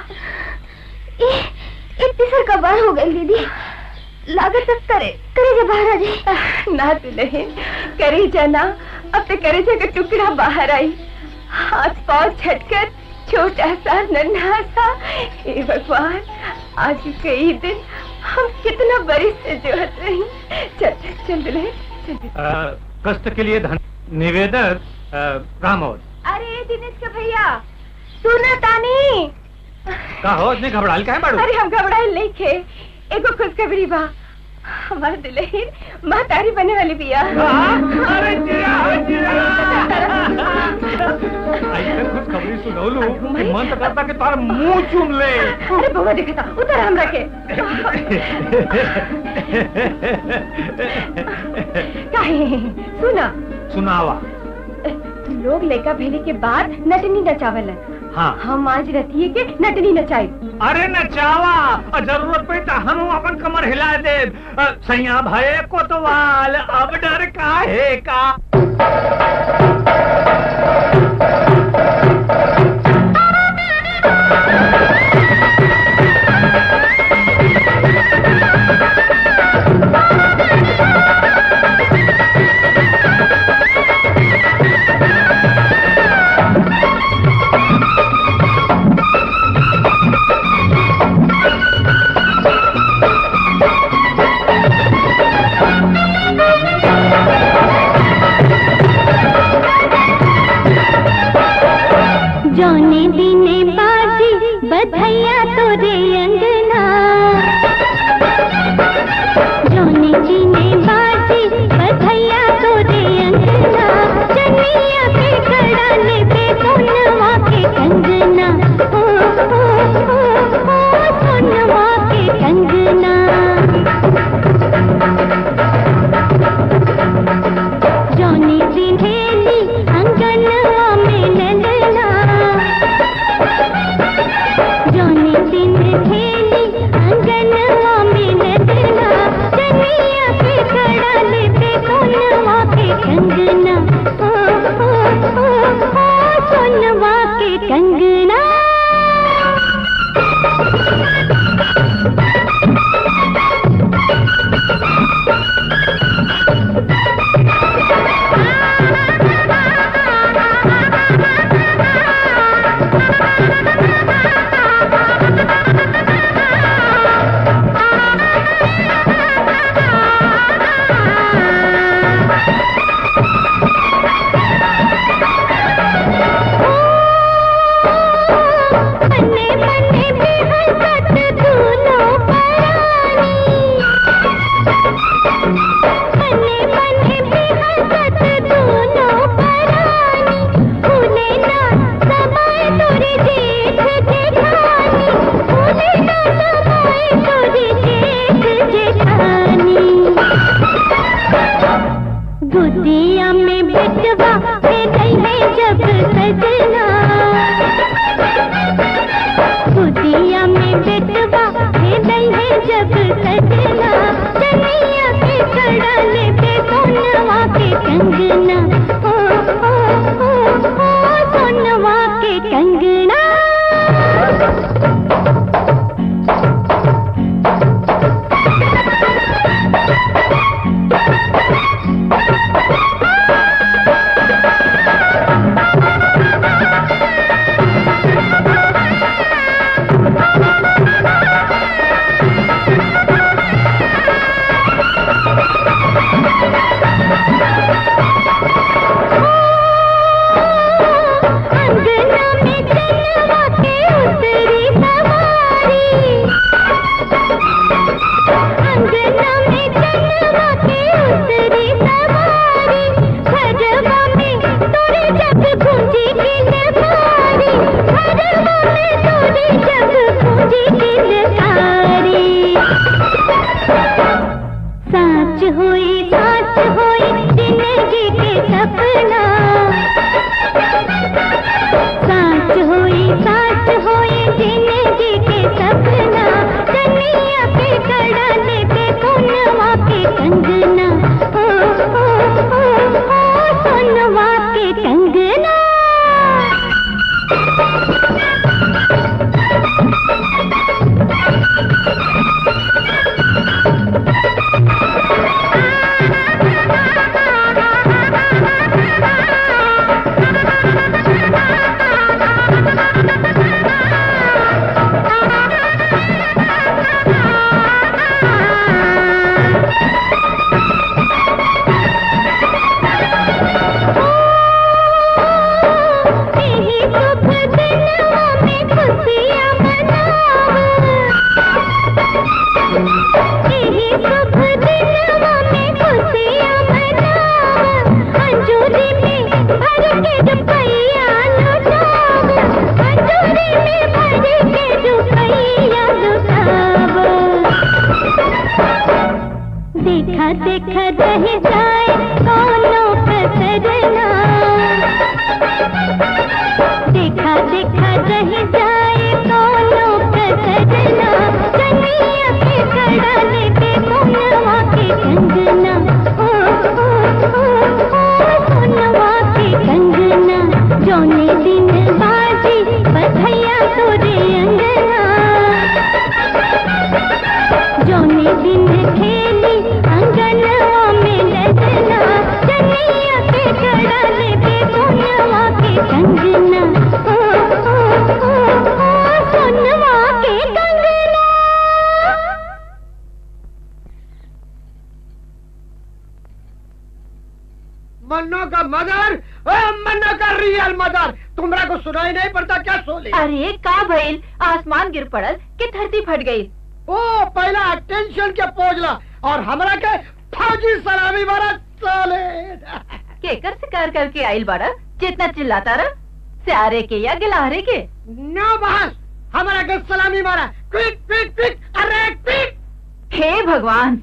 इतनी सर कबार हो गई दीदी लागत अब करे करे जब बाहर आ जाए ना तू नहीं करी जाना अब तो करे का टुकड़ा बाहर आई हाथ पाँव झटकर छोटा सा नन्हा सा हे भगवान आज कई दिन हम कितना बड़ी से जोहत रही चल चल दुल्हन चल दुल्हन। अ, कष्ट के लिए धन निवेदक अ, रामोद अरे दिनेश का भैया सुना तानी का हो इतने घबराल का है बाड़ू अरे हम घबराए लेके एगो खुशखबरी बा हमारे दुल्हन माँ तारी बने वाली बिया अरे ऐसे कुछ खबरी सुनौलू कि मन तो करता कि तार मुंह चूम ले अरे बुआ देखा था उधर हम रखे काहे सुना सुनावा लोग लड़का भेले के बाद नटनी नचावल हाँ हम आज रतिये के नटनी नचाई अरे नचावा और जरूरत पड़ी तो हम अपन कमर हिला दे अ, सैया भये कोतवाल अब डर काहे का जौने दिने बाजी बधैया तोरे अंगना जौने दिने बाजी बधैया तोरे अंगना चनिया पे कड़ा ले पे सोनवा के कंगना ओ ओ ओ ओ सोनवा के कंगना जौनी दिनेली अंगनवा में ललना जौनी दिन खेली अंगनवा में ललना चनिया पे कड़ा ले पे सोनवा के कंगना ओ ओ ओ ओ सोनवा के कंगना मन्ने मन्ने भी हंसत दूनो परानी मन्ने मन्ने भी हंसत दूनो परानी भूले ना समय तोरे जेठ जेठानी भूले ना समय तोरे जेठ जेठानी गुदिया में बिटवा दे गई जब सजना गुदिया में बिटवा दे गई जब सजना चनिया पे कड़ा ले पे सोनवा के कंगना ओ ओ ओ ओ सोनवा के कंगना अंगना में चलवा के उतरी सवारी अंगना में चलवा के उतरी सवारी घरवा में तोरे जब गूंजी की नगारी घरवा में तोरे जब गूंजी की नगारी साच हुई साच हुई जिंदगी के सपना साच हुई साच हुई जिंदगी के सपना कन्हैया पे कड़ा ले पे सोनवा के कंगना ओ ओ ओ ओ सोनवा के कंगना देखा रह जाए कोनो कसरना देखा देखा रह जाए कोनो कसरना चनिया के कड़ा लेके कोनवा के कंगना ओ ओ ओ ओ सोनवा के कंगना जोने दिन बाजी बधैया तोरे अंगना जोने दिन खेली अंगनवा में लजना चनिया के कड़ा लेके कोनवा के कंगना ओ ओ ओ ओ सोनवा के कंगना मन्नो का मदर ए, मन्नो का रियल मदर तुमरा को सुनाई नहीं पड़ता क्या सोले अरे का भइल आसमान गिर पड़ल कि धरती फट गई ओ पहला टेंशन के पोजला और हमरा के फौजी सलामी मारा साले केकर शिकार करके आइल बाड़ा जितना चिल्लाता रह स्यारे के या गिलहरे के नो बहस हमरा के सलामी मारा क्विक क्विक क्विक अरे क्विक हे भगवान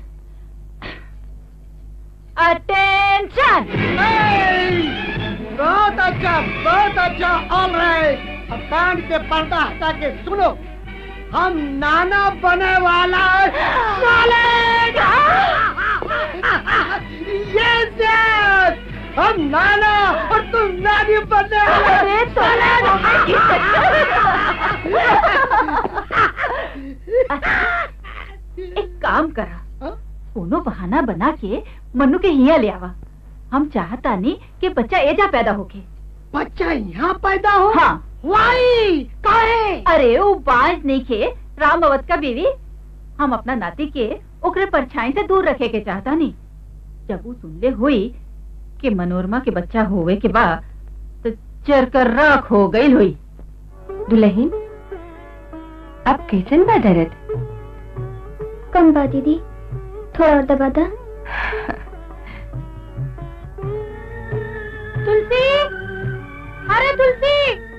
अटेंशन बहुत अच्छा बहुत अच्छा ऑल राइट अब कान के पर्दा हटा के सुनो हम नाना बने वाला है साले यस यस हम नाना और तुम नानी बनने वाले अरे तो एक काम करा कोनो बहाना बना के मन्नू के हिया ले आवा हम चाहता नहीं कि बच्चा एजा पैदा होके बच्चा यहाँ पैदा हो हाँ वाई काहे अरे वो बाज नहीं खे राम अवध का बीवी हम अपना नाती के ओकरे परछाई से दूर रखे के चाहता नहीं जब वो सुनले हुई कि मनोरमा के बच्चा होवे के बाद तो चर कर राख हो गई हुई दुल्हन अब कैसन बा दर्द कम बा दीदी थोड़ा और दबा दा तुलसी अरे तुलसी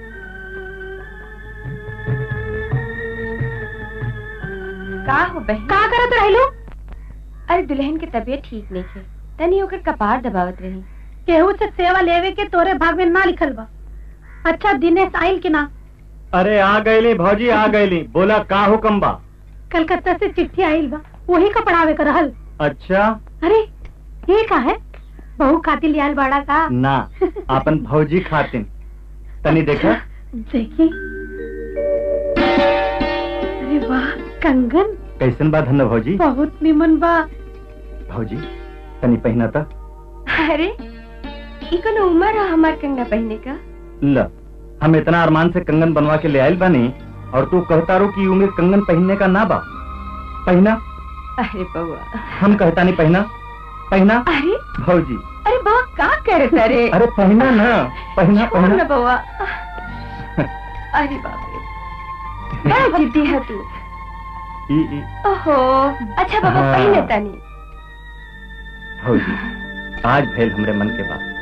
का हो बहन का करत रहलो अरे दुल्हन के तबीयत ठीक नहीं है तनी ओकर कपार दबावत रही केहू से सेवा लेवे के तोरे भाग में ना लिखल बा अच्छा दिनेश आइल कि ना अरे आ गईली भौजी आ गईली बोला का हुक्म बा कलकत्ता से चिट्ठी आइल बा वही का पढ़ावे कर रहल अच्छा अरे ये का है बहू खातिर लियाल बाड़ा का ना अपन भौजी खातिन तनी देखा देखी अरे वाह कंगन कैसन बा धन्य भौजी बहुत निमन बा भौजी तनी पहना था अरे ई कोनो उम्र है हमार कंगना पहनने का ल हम इतना अरमान से कंगन बनवा के ले आयल बानी और तू कहता रो कि उम्र कंगन पहनने का ना बा पहना अरे बउआ हम कहता नहीं पहना पहना अरे भौजी अरे बउआ का करत अरे अरे पहना ना पहना छोड़ ना पहना बउआ अरे बाप रे बड़ा जिद्दी है तू ई ई ओहो अच्छा बाबा हाँ। पहले तनी भौजी आज भेल हमरे मन के बात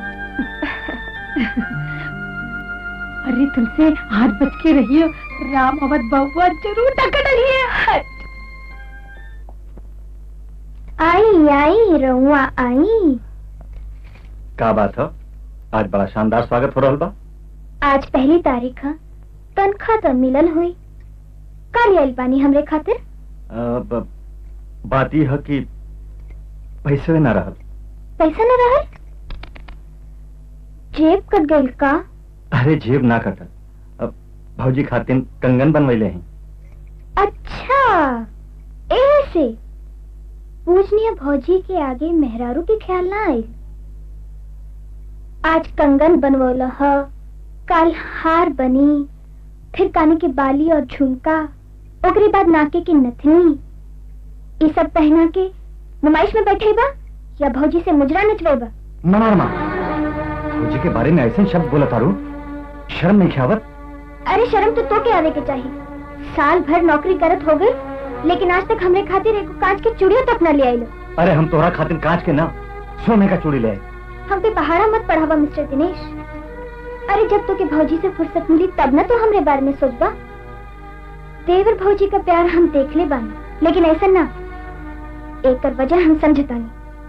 अरे तुमसे हाथ बच के रहियो राम अवध बउआ जरूर टक्कर डलिए आई आई रउआ आई का बात है आज बड़ा शानदार स्वागत हो रहा बा आज पहली तारीख है तनख्वाह तो मिलल हुई कल आइल बानी हमरे खातिर अ, ब- बात यह है कि पैसे न रहल पैसा न रहल जेब कट गइल का अरे जेब ना कटल अब भौजी खातिन कंगन बनवैले हैं अच्छा ऐसे पूजनीय भौजी के आगे मेहरारू के ख्याल ना आई आज कंगन बनवोला ह कल हार बनी फिर काने के बाली और झुमका ओकरे बाद नाके की नथनी ये सब पहना के नुमाइश में बैठे बा या भौजी से मुजरा नचवेबा मनोरमा भौजी के बारे में ऐसे शब्द बोला तारू शर्म नहीं ख्यावत अरे शर्म तो तो के आवे के चाहिए साल भर नौकरी करत हो गई लेकिन आज तक हमरे खातिर एक कांच के चूड़ियों तक न ले आइलो अरे हम तोहरा खातिर कांच के ना सोने का चूड़ी ले आए। हम पे पहाड़ा मत पढ़ावा मिस्टर दिनेश अरे जब तो के भौजी से फुर्सत मिली तब न तो हमरे बारे में सोचबा देवर भौजी का प्यार हम देख ले बानी लेकिन ऐसा ना एक वजह हम समझतानी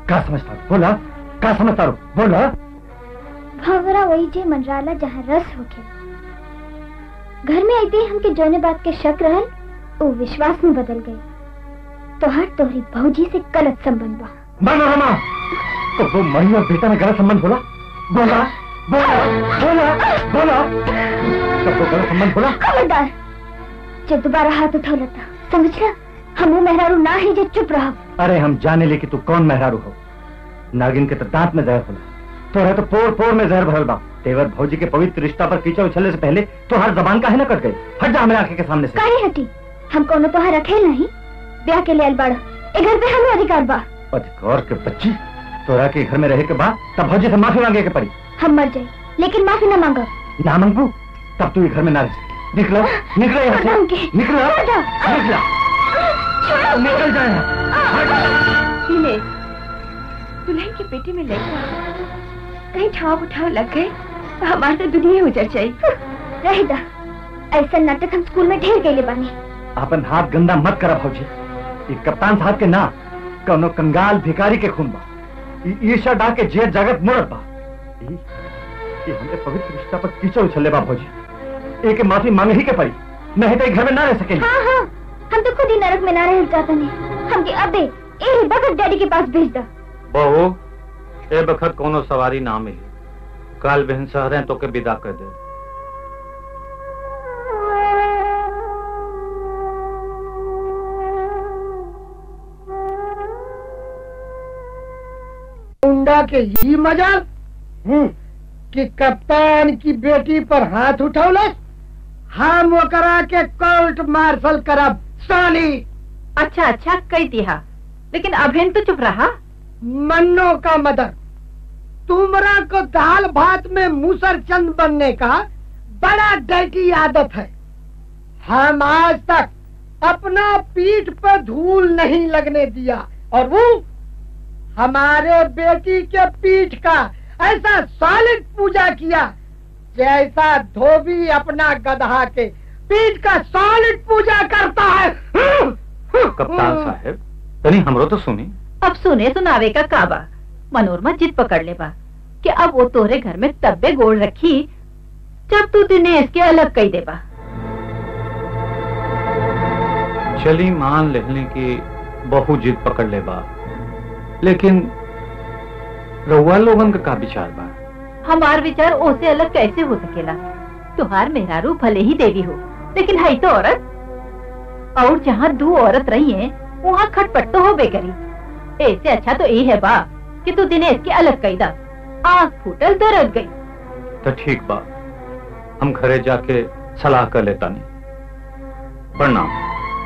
का समझता रू? बोला का समझता रू? बोला भंवरा वही जे मनराला जहाँ रस होके घर में आते ही हमके जौने बात के शक रहल वो विश्वास में बदल गए तोहर तोहरी भौजी से गलत संबंध बा मनोरमा तो वो मई और बेटा में गलत संबंध बोला बोला बोला बोला बोला तब वो गलत संबंध बोला खबरदार जब दोबारा हाथ उठा लेता समझला हम वो मेहरारू ना ही जो चुप रहा अरे हम जाने ले कि तू कौन मेहरारू हो नागिन के तो दांत में जहर होला तोरा तो पोर पोर में जहर भरल बा तेवर भौजी के पवित्र रिश्ता पर कीचड़ उछलने से पहले तो हर जबान काहे न कट गई हट जा हमारे आंखें के सामने से काहे हटी हम कोनो तोहर रखेल नहीं ब्याह के लिए अलबाड़ ए घर पे हमें अधिकार बा अधिकार के बच्ची तोरा के घर में रहे के बाद तब भौजी से माफी मांगे के पड़ी हम मर जाए लेकिन माफी न मांगो ना मांगू तब तू ये घर में ना रह सके निकलो निकलो यहाँ से निकलो निकलो निकल जाए दिनेश दुल्हन के पेटी में लड़का कहीं ठाव उठाव लग गए तो हमारी तो दुनिया उजड़ जाए रह दा ऐसा नाटक हम स्कूल में ढेर गए बानी अपन हाथ गंदा मत करा भौजी ये कप्तान साहब के ना कौनो कंगाल भिखारी के खून बा ई ईर्षा डा के जेर जगत मुड़त बा ई ई हमरे पवित्र रिश्ता पर कीचड़ उछले बा भौजी एक माफी मांगे ही के पड़ी नहीं तो ये घर में ना रह सकेंगे हाँ हाँ हम तो खुद ही नरक में ना रह जाते नहीं हम के अबे ए बगत डैडी के पास भेज दा बहू ए बखत कोनो सवारी ना मिली कल बहन सहरे तो के विदा कर दे मुंडा के ही मजाल हम्म, कि कप्तान की बेटी पर हाथ उठौलस हम ओकरा के कोर्ट मार्शल करब साली अच्छा अच्छा कही दिया लेकिन अभिन तो चुप रहा मन्नो का मदर तुमरा को दाल भात में मूसर चंद बनने का बड़ा डर्टी आदत है हम आज तक अपना पीठ पर धूल नहीं लगने दिया और वो हमारे बेटी के पीठ का ऐसा सॉलिड पूजा किया जैसा धोबी अपना गधा के पीठ का सॉलिड पूजा करता है कप्तान साहब तनी हमरो तो सुनी अब सुने सुनावे का काबा मनोरमा जिद पकड़ ले बा कि अब वो तोरे घर में तब्बे गोड़ रखी जब तू दिनेश के अलग कही देबा चली मान लेने की बहु जिद पकड़ ले बा लेकिन रउआ लोगन का का विचार बा हमार विचार ओसे अलग कैसे हो सकेला तुहार मेहरारू भले ही देवी हो लेकिन है तो औरत और जहाँ दो औरत रही है वहाँ खटपट तो हो करी ऐसे अच्छा तो ये है बा कि तू दिनेश के अलग कही दा आँख फूटल दरद गई तो ठीक बा हम घरे जाके सलाह कर लेता नहीं प्रणाम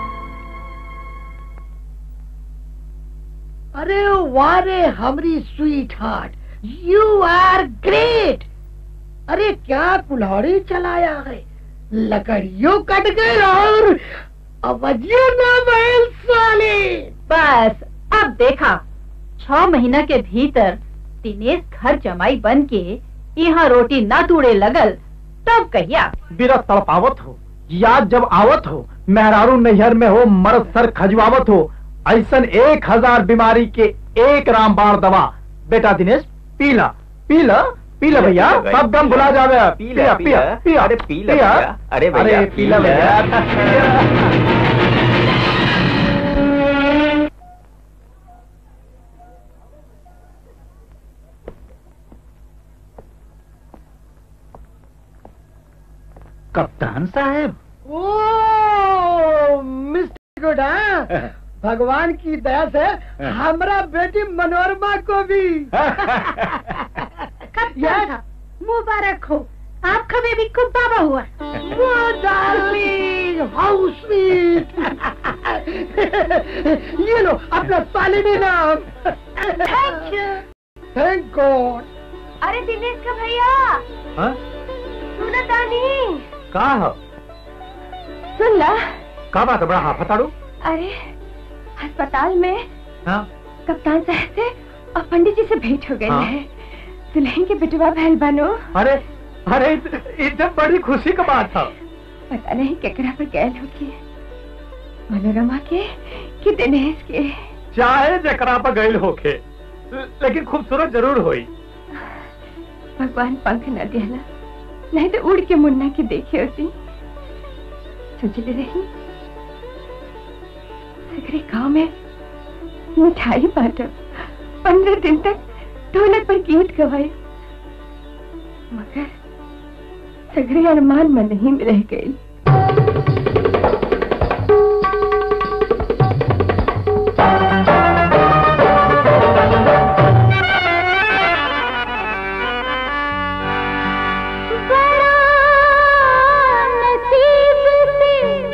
अरे वारे हमरी sweetheart you are great अरे क्या कुल्हाड़ी चलाया है लकड़ियों कट गए और अवधियों ना महल साले बस अब देखा छह महीना के भीतर दिनेश घर जमाई बन के यहाँ रोटी ना तूड़े लगल तब कहिया बिरा तड़पावत हो याद जब आवत हो मेहरारू नैहर में हो मर्द सर खजवावत हो ऐसन एक हजार बीमारी के एक रामबाण दवा बेटा दिनेश पीला पीला पीला भैया पीला सब दम भुला जावे पीला, पिया पीला। पिया अरे पीला भैया। अरे भैया, पीला पीला। भैया कप्तान साहब ओ मिस्टर गुड हाँ भगवान की दया से हमरा बेटी मनोरमा को भी कब मुबारक हो आपका बेबी खूब बाबा हुआ वो डार्लिंग हाउ स्वीट ये लो अपना सालिनी नाम थैंक यू थैंक गॉड अरे दिनेश का भैया हाँ? सुनो तानी का हो सुन ला का बात है बड़ा हाफताड़ू अरे अस्पताल में हाँ कप्तान साहब से और पंडित जी से भेंट हो गई हाँ? है दुल्हन के बिटवा बहल बनो अरे अरे इतने बड़ी खुशी का बात था पता नहीं केकरा पर गैल होगी मनोरमा के कि दिनेश के चाहे जकरा पर गईल होके लेकिन खूबसूरत जरूर होई भगवान पंख न दियाला नहीं तो उड़ के मुन्ना के देखे होती सोचले रही सगरे गांव में मिठाई बांटब पंद्रह दिन तक ढोलक पर गीत गवाए मगर सगरे अरमान मन ही में रह गए नसीब से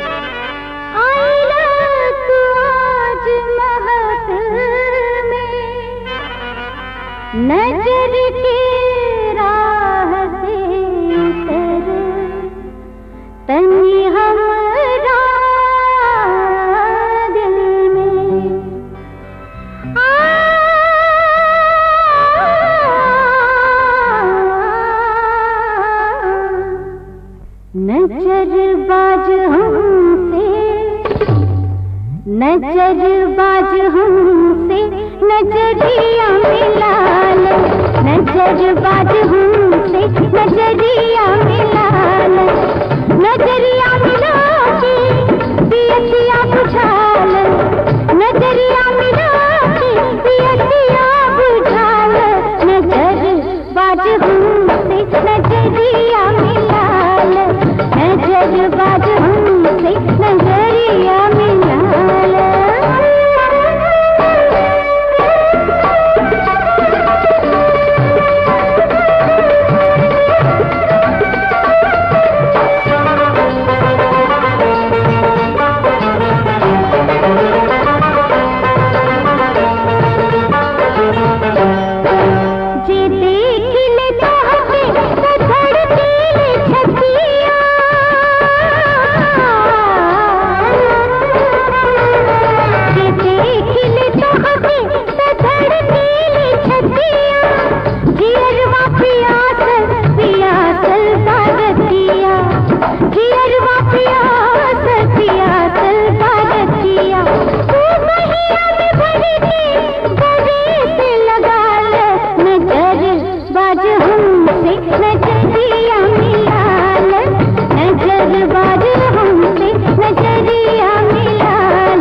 आईला तू आज महक में नजर के राह से उतर तनी हमरा दिल में नजर बाज हमसे नजर बाज हमसे नजरिया मिलाल नजर बाज हमसे नजरिया मिलाल नजरिया मिला के पियसिया बुझाल नजरिया मिला के पियसिया बुझाल नजर बाज हमसे नजरिया मिलाल नजर बाज हमसे नजरिया मिलाल जे देख ले तोहके तो धड़के ले छतिया जे देख ले तोहके तो धड़के ले छतिया जियरवा पियासल पियासल बारतिया जियरवा पियासल पियासल बारतिया तू महिया में भर के गले से लगा ले नजर बाज हमसे नजरिया मिलाल नजर बाज हमसे नजरिया मिलाल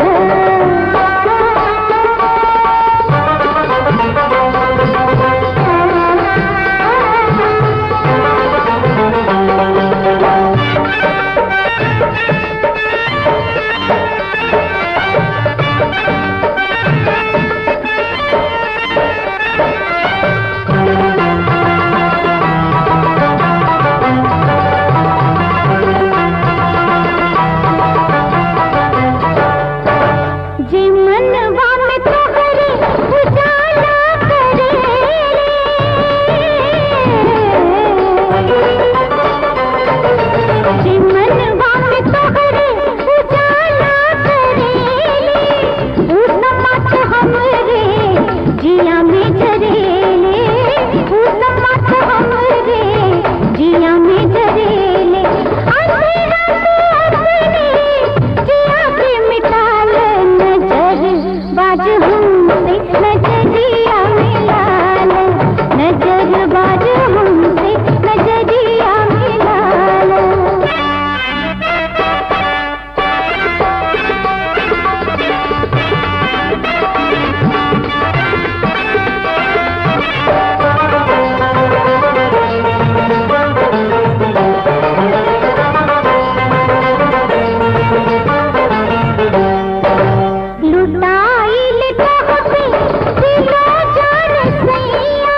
जे मनवा में तोहरे उजाला करे जे मनवा में तोहरे उजाला करे ऊ समत हमरे जिया में जरेले ऊ समत हमरे जिया में जरेले अंधेरा तू अपने जिया के मिटाल नजर बाज हमसे नजरिया मिलाल नजर बाज हमसे नजरिया मिलाल लुटाइल तोहके दिलो जान सैया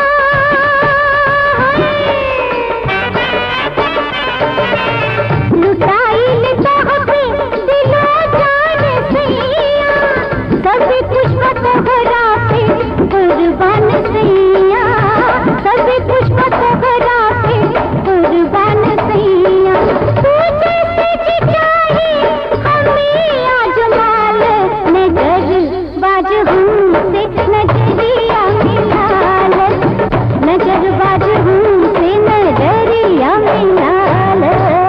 लुटाइल तोहके दिलो जान सैया सब कुछ तोहरा पे कुर्बान सैया सब कुछ तोहरा पे कुर्बान सैया तू जैसे जी चाहे हमें आजमाल नजर बाज हमसे नजरिया मिलाल नजर बाज हमसे नजरिया मिलाल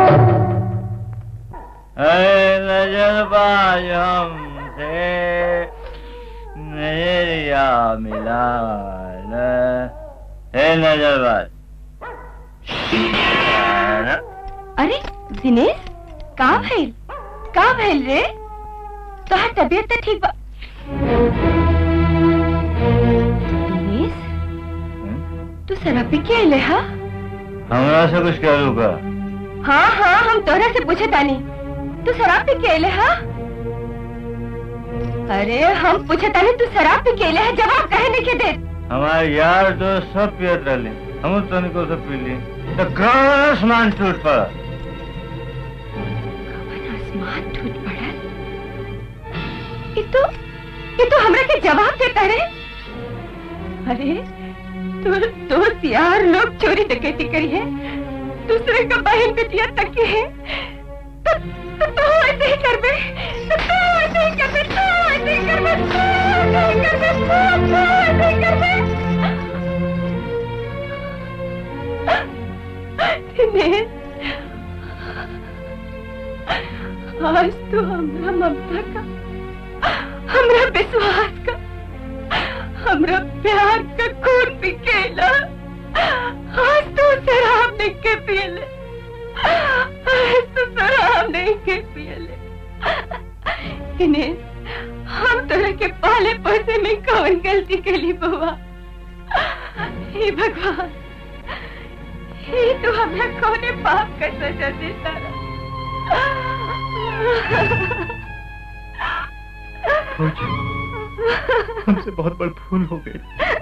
नजरबाज हमसे नजरिया मिला हे नजरबाज अरे दिनेश का भइल का भइल रे तोहार तबीयत तो ठीक बा दिनेश तू शराब पी के अइले हा हमरा से कुछ करू का हाँ हाँ हम तोहरा से पूछे तानी तू शराब पी के अइले हा अरे हम पूछे तानी तू शराब पी के अइले हा जवाब कहे नहीं के दे हमारे यार दोस्त सब पियत रहले हम तनिको से पी ली तो कौन आसमान टूट पड़ा आसमान टूट पड़ा ये तो ये तो हमरा के जवाब देता रे अरे तो दोस्त यार लोग चोरी डकैती करी है दूसरे का बहन बेटिया तक के है तो तो तू ऐसे ही कर बे तो तू ऐसे ही कर बे तू ऐसे ही कर बे तू ऐसे ही कर बे तू तू ऐसे ही कर बे दिनेश आज तो हमरा ममता का हमरा विश्वास का हमरा प्यार का खून पी के ला आज तो शराब नहीं के पियले आज तो शराब नहीं के पियले दिनेश हम तोरा के पाले पोसे में कौन गलती कली बुआ हे भगवान ये तो हमरा कौने पाप का सजा देता हमसे बहुत बड़ भूल हो गई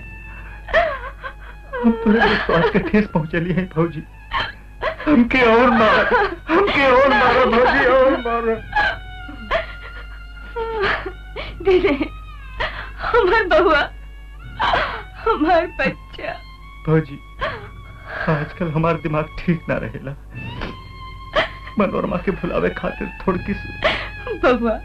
हम तुम्हें विश्वास का ठेस पहुंचली है भौजी हमके और मारा हमके और मारा भौजी और मारा दीदी हमार बउआ हमार बच्चा भौजी आजकल हमारा दिमाग ठीक ना रहेला मनोरमा के भुलावे खातिर थोड़ी सी बउआ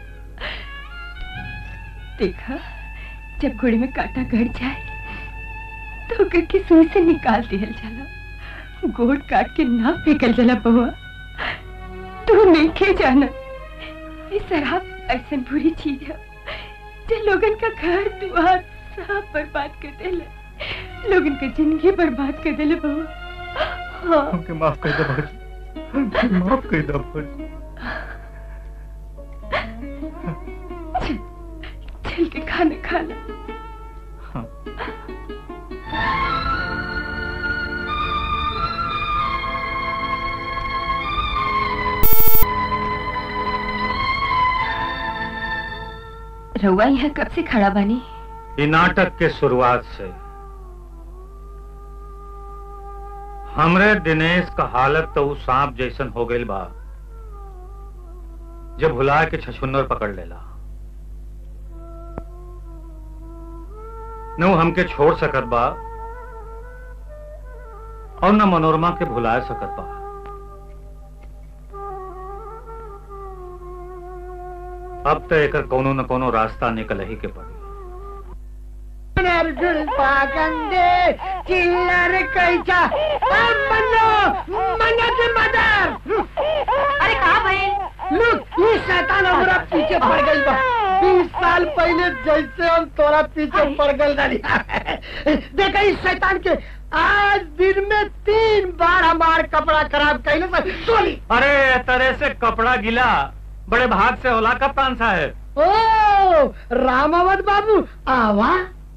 देखा जब घोड़े में कांटा गड़ जाए तो ओकर के सुई से निकाल दिया जाला गोड़ काट के ना फेंकल जाला बउआ तू नहीं के जाना ये शराब ऐसा बुरी चीज है जो लोगन का घर द्वार सब बर्बाद कर देले लोगन का जिंदगी बर्बाद कर देले बउआ हाँ हमके माफ कर दो भौजी हमके माफ कर दो भौजी चल के खाना खा लो रउआ यहाँ कब से खड़ा बनी ये नाटक के शुरुआत से हमरे दिनेश का हालत तो उ सांप जैसन हो गई बा जब भुला के छछुन्नर पकड़ लेला न वो हमके छोड़ सकत बा और न मनोरमा के भुला सकत बा अब तो एकर कोनो न कोनो रास्ता निकल ही के पड़ी नरगुल पागंदे चिल्लर कैसा मनो मनो के मदर अरे कहा भाई लुक ये शैतान हमारा पीछे पड़ गई बा बीस साल पहले जैसे हम तोरा पीछे पड़ गई रही देखा इस शैतान के आज दिन में तीन बार हमार कपड़ा खराब कैले से सोली अरे तरह से कपड़ा गिला बड़े भाग से होला कप्तान साहब ओ रामावत बाबू आवा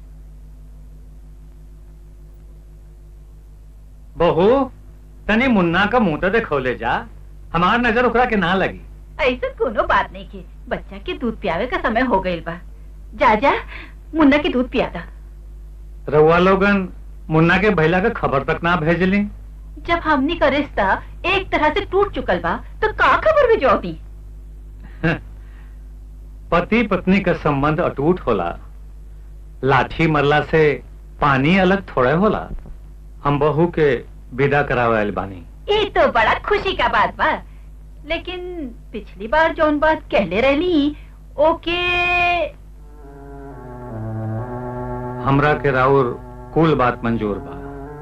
बहू तनी मुन्ना का मुंह तो देखोले जा हमार नजर ओकरा के ना लगी ऐसा कोनो बात नहीं की बच्चा के दूध पियावे का समय हो गई बा जा जा मुन्ना के दूध पियादा रउआ लोगन मुन्ना के भैला का खबर तक ना भेजली जब हमनी का रिश्ता एक तरह से टूट चुकल बा तो का खबर भिजौती पति पत्नी का संबंध अटूट होला लाठी मरला से पानी अलग थोड़े होला हम बहू के विदा करावे आइल बानी ये तो बड़ा खुशी का बात बा लेकिन पिछली बार जौन बात कहले रहली ओके हमरा के राउर कुल बात मंजूर बा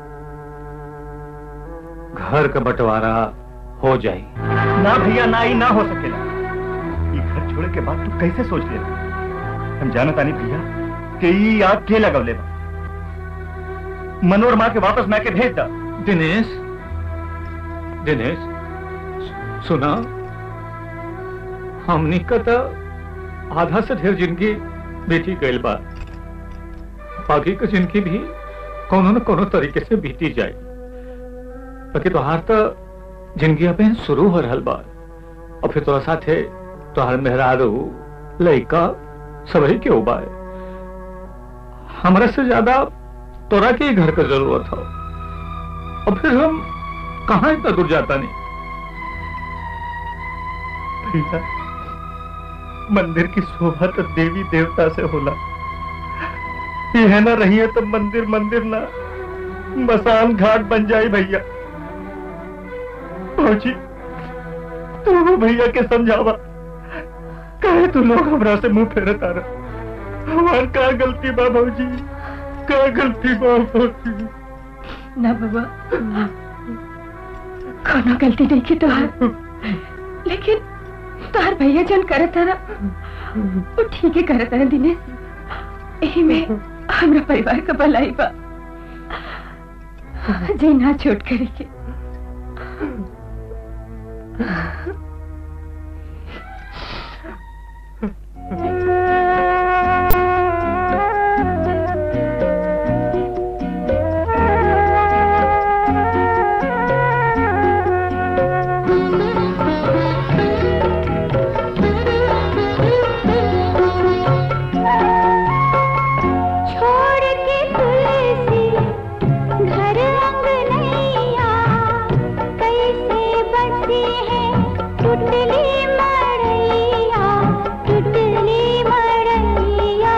घर का बंटवारा हो जाई ना भैया ना ही ना हो सकेला ये घर छोड़े के बाद तू कैसे सोच लेना हम जानत आनी भैया कि ई आग के लगवले बा मनोरमा के वापस मैं के भेज दा दिनेश दिनेश सुना हमनी का तो आधा से ढेर जिंदगी बीती गई बा बाकी की जिंदगी भी कोनो न कोनो तरीके से बीती जाए बाकी तोहार तो जिंदगी अबे शुरू हो रहल बा और फिर तोरा साथे तोहार मेहरारू लड़का सबही के उबा है हमरा से ज्यादा तोरा के ही घर का जरूरत हो और फिर हम कहा इतना दूर जाता नहीं भैया मंदिर की शोभा तो देवी देवता से होला यह ना रही है तो मंदिर मंदिर ना मसान घाट बन जाए भैया फौजी तू वो भैया के समझावा कहे तू लोग हमरा से मुंह फेरे तारा हमार का गलती बा भौजी का गलती बा भौजी ना बाबा कोनो गलती नहीं की तोहार लेकिन तोहार भैया जन करे तारा वो ठीक ही करे तारा दिनेश यही में हमरा परिवार का भलाई बा जी ना छोट करे के छोड़ के तुलसी घर अंगनैया कैसे बसी है टुटली मड़ैया टुटली मड़ैया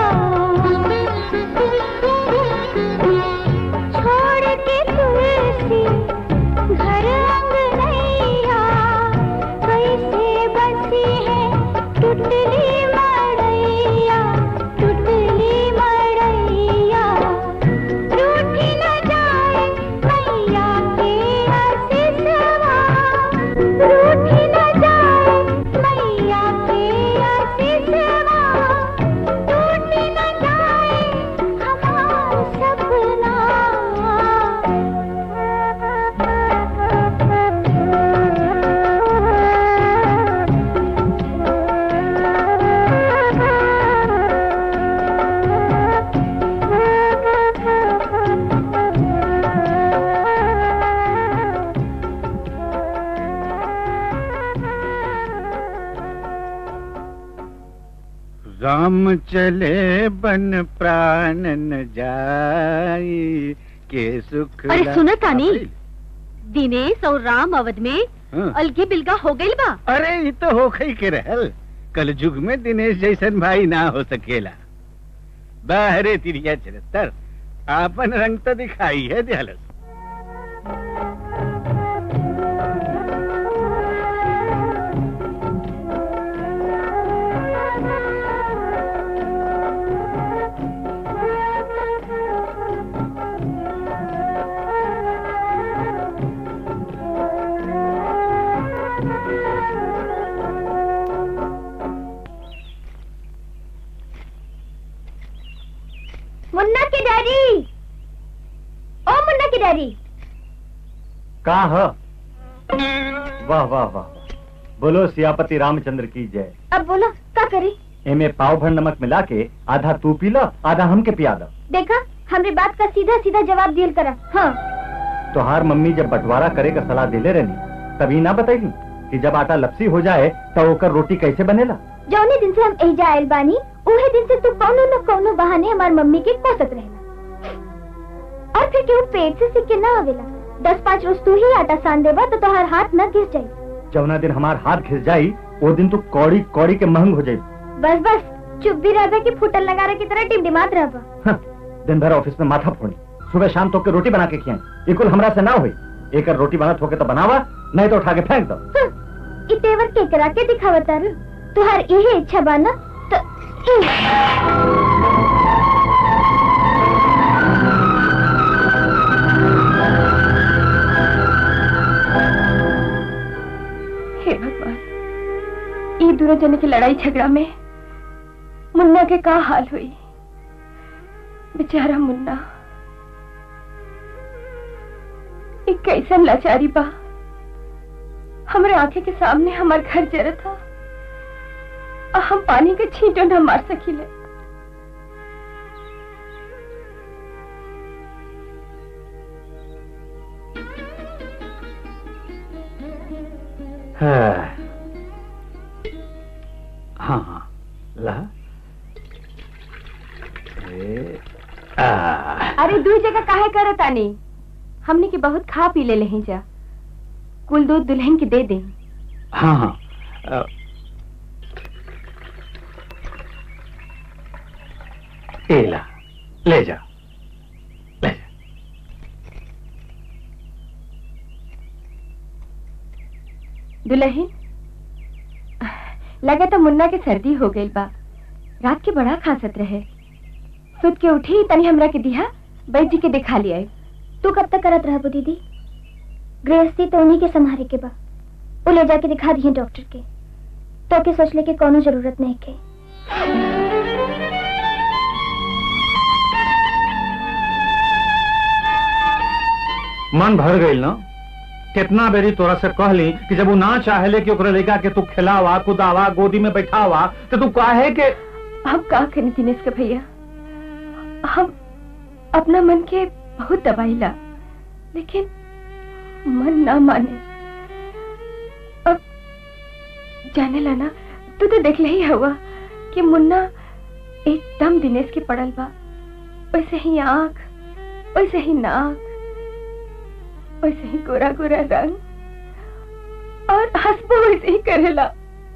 छोड़ के तुलसी घर अंगनैया कैसे बसी है टुटली मड़ैया टुटली मड़ैया रूठी न जाए मैया के आशीषवा रूठी न जाए मैया के आशीषवा टूट न जाए हमारा सपना राम चले बन प्राण न जाई के सुख अरे ला- सुनो तानी दिनेश और राम अवध में हाँ। अलगे बिलगा हो गई बा अरे ये तो हो ही के रहल कल युग में दिनेश जैसन भाई ना हो सकेला बाहरे तिरिया चरत्तर आपन रंग तो दिखाई है दयालस मुन्ना की डैडी ओ मुन्ना की डैडी का ह वाह वाह वाह बोलो सियापति रामचंद्र की जय अब बोलो क्या करी एमे पाव भर नमक मिला के आधा तू पी लो आधा हमके पिया दो देखा हमरी बात का सीधा सीधा जवाब दियल करा हाँ तोहार मम्मी जब बंटवारा करे का सलाह देले रहनी तभी ना बताई कि जब आटा लपसी हो जाए तो ओकर रोटी कैसे बनेला जौने दिन से हम एजा आयल बानी उहे दिन से तू कौनो न कौनो बहाने हमार मम्मी के कोसत रहला और फिर केहू पेट से सिक्के ना आवेला दस पाँच रोज तू ही आटा सान देबा तो तोहार हाथ न घिस जाई जौना दिन हमार हाथ घिस जाई वो दिन तू कौड़ी कौड़ी के महंग हो जाई बस बस चुप भी रहबा कि फुटल लगारा की तरह टिमटिमात रहबा हाँ, दिन भर ऑफिस में माथा फोड़ी सुबह शाम तो के रोटी बना के खियाई ये कुल हमरा से ना हुई एक रोटी बनत होके तो बनावा नहीं तो उठा के फेंक दो इ तेवर के करा के दिखावता रू तुहार यही इच्छा बाना तो हे भगवान ये दोनों जने की लड़ाई झगड़ा में मुन्ना के का हाल हुई बेचारा मुन्ना एक कैसन लाचारी बा हमरे आंखें के सामने हमार घर जरा था और हम पानी के छींटो न मार सकीले हाँ हाँ ला ए, आ, अरे दुई जगह काहे करत आनी हमने के बहुत खा पी ले लेही जा कुल दूध दुल्हन के दे दे हाँ हाँ अ, ए ला ले जा ले जा दुल्हन लगे तो मुन्ना के सर्दी हो गई बा रात के बड़ा खासत रहे सुत के उठी तनी हमरा के दिहा बैठ जी के दिखा लिया तू कब तक करत रहबो दीदी गृहस्थी तो उन्हीं के संभारे के बा वो ले जाके दिखा दिए डॉक्टर के तो के सोचले के कोनो जरूरत नहीं के मन भर गई ना कितना बेरी तोरा से कहली कि जब वो ना चाहेले कि ओकरा लड़का के तू खिलावा कुदावा गोदी में बैठावा तो तू काहे के हम का करें दिनेश के भैया हम अपना मन के बहुत दबाइला लेकिन मन ना माने अब जाने लाना तू तो देख ही हुआ कि मुन्ना एकदम दिनेश के पड़ल बा वैसे ही आंख वैसे ही नाक वैसे ही गोरा गोरा रंग और हंसबो वैसे ही करेला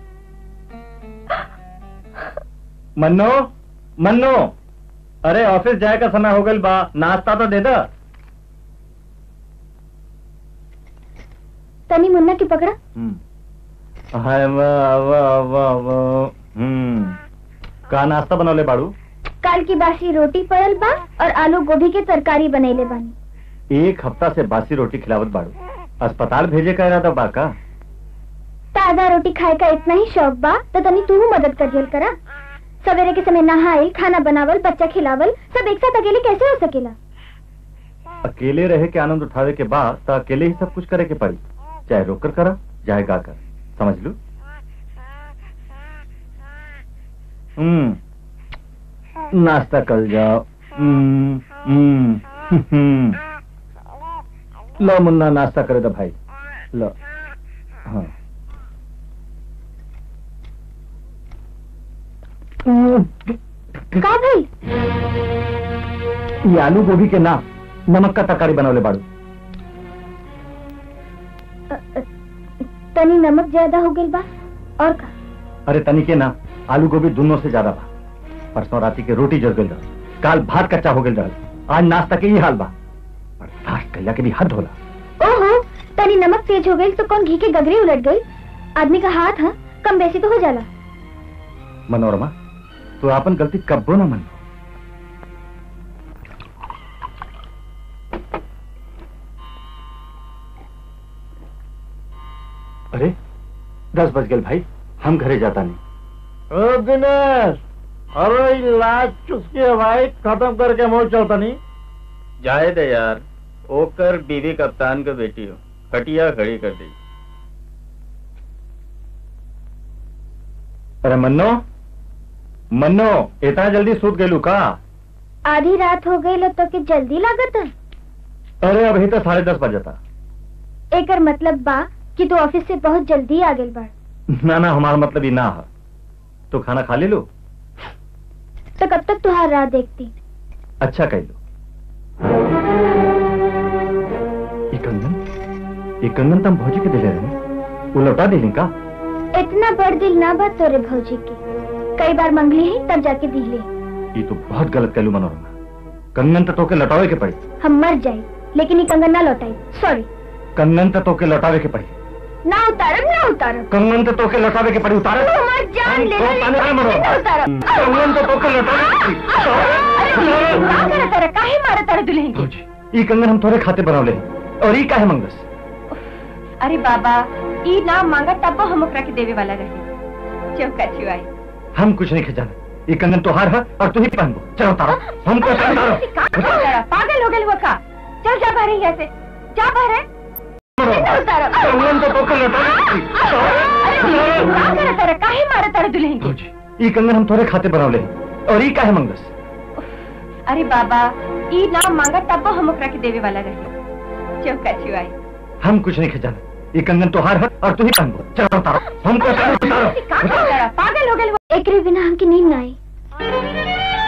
मन्नो मन्नो अरे ऑफिस जाए का समय हो गल बा नाश्ता तो दे दा तनी मुन्ना की पकड़ा हाय वाह वाह वाह वाह हम्म का नाश्ता बनौले बाड़ू काल की बासी रोटी पड़ल बा और आलू गोभी के तरकारी बनैले बानी एक हफ्ता से बासी रोटी खिलावत बाड़ू अस्पताल भेजे का इरादा बा का ताजा रोटी खाए का इतना ही शौक बा तो तनी तू मदद कर दियल करा सवेरे के समय नहाइल खाना बनावल बच्चा खिलावल सब एक साथ अकेले कैसे हो सकेला अकेले रहे के आनंद उठावे के बाद तो अकेले ही सब कुछ करे के पड़ी चाहे रोक कर करा चाहे गा कर समझ लू हम्म नाश्ता कर जाओ हम्म, हम्म, हम्म। लो मुन्ना नाश्ता करे तो भाई लो हाँ का भाई ये आलू गोभी के ना नमक का तरकारी बनौले बाड़ू तनी नमक ज्यादा हो गई बा और का अरे तनी के ना आलू गोभी दोनों से ज्यादा बा परसों राती के रोटी जल गई रहा काल भात कच्चा हो गई रहा आज नाश्ता के ही हाल बा बर्दाश्त कैला के भी हद होला ओहो तनी नमक तेज हो गई तो कौन घी के गगरी उलट गई आदमी का हाथ है कम बेसी तो हो जाला मनोरमा तू आपन गलती कब्बो ना मन अरे दस बज गए भाई हम घरे जाता नहीं ओ दिनेश अरे ये लाज चुसके भाई खत्म करके मोड़ चलता नहीं जाए दे यार ओकर बीवी कप्तान के बेटी हो खटिया खड़ी कर दी अरे मन्नो मन्नो इतना जल्दी सूत गई का आधी रात हो गई तो के जल्दी लागत है अरे अभी तो साढ़े दस बजता एकर मतलब बा कि तू ऑफिस से बहुत जल्दी आ गई बाड़ ना ना हमारा मतलब ही ना है तो खाना खा ले लो तो कब तक तुहार राह देखती अच्छा कह लो ये कंगन ये कंगन तुम भौजी के दिले रहे वो लौटा दिली का इतना बड़ दिल ना बात तोरे भौजी के कई बार मंगली है तब जाके दिले ये तो बहुत गलत कहलू मनोरमा कंगन तो तोके लौटावे के पड़ी हम मर जाए लेकिन ये कंगन ना लौटाई सॉरी कंगन तो तोके लौटावे के पड़ी ना उतारब ना उतारब कंगन तो तोके लौटावे के पड़ी उतारे तू हमार जान ले तो ताने हाय मरो। ना उतारब कंगन तो तोके लौटावे के पड़ी का करे तारा काहे मारे तारा दुल्हन के ये कंगन हम थोड़े खाते बनौले और ये काहे मंगस अरे बाबा ई नाम मांगा तब हम ओकरा के देवे वाला रहे चौका छुआई हम कुछ नहीं खजाना ये कंगन तो हार है और तू ही पहन चलो तारा हमको का करे तारा? पागल हो गए वो का चल जा बाहर यहाँ से जा बाहर उतारो कंगन तो पोखर लटा अरे का करे तारा काहे मारे तारा दुल्हन के ई कंगन हम तोरे खाते बनावले और ई काहे मंगस अरे बाबा ई नाम मांगा तब हम ओकरा के देवे वाला रहे चौका छुआई हम कुछ नहीं खजाना ये कंगन तोहार है और तू ही पहन चलो उतारो हमको चलो उतारो का करे तारा पागल हो गए एकरे बिना हमके नींद ना आई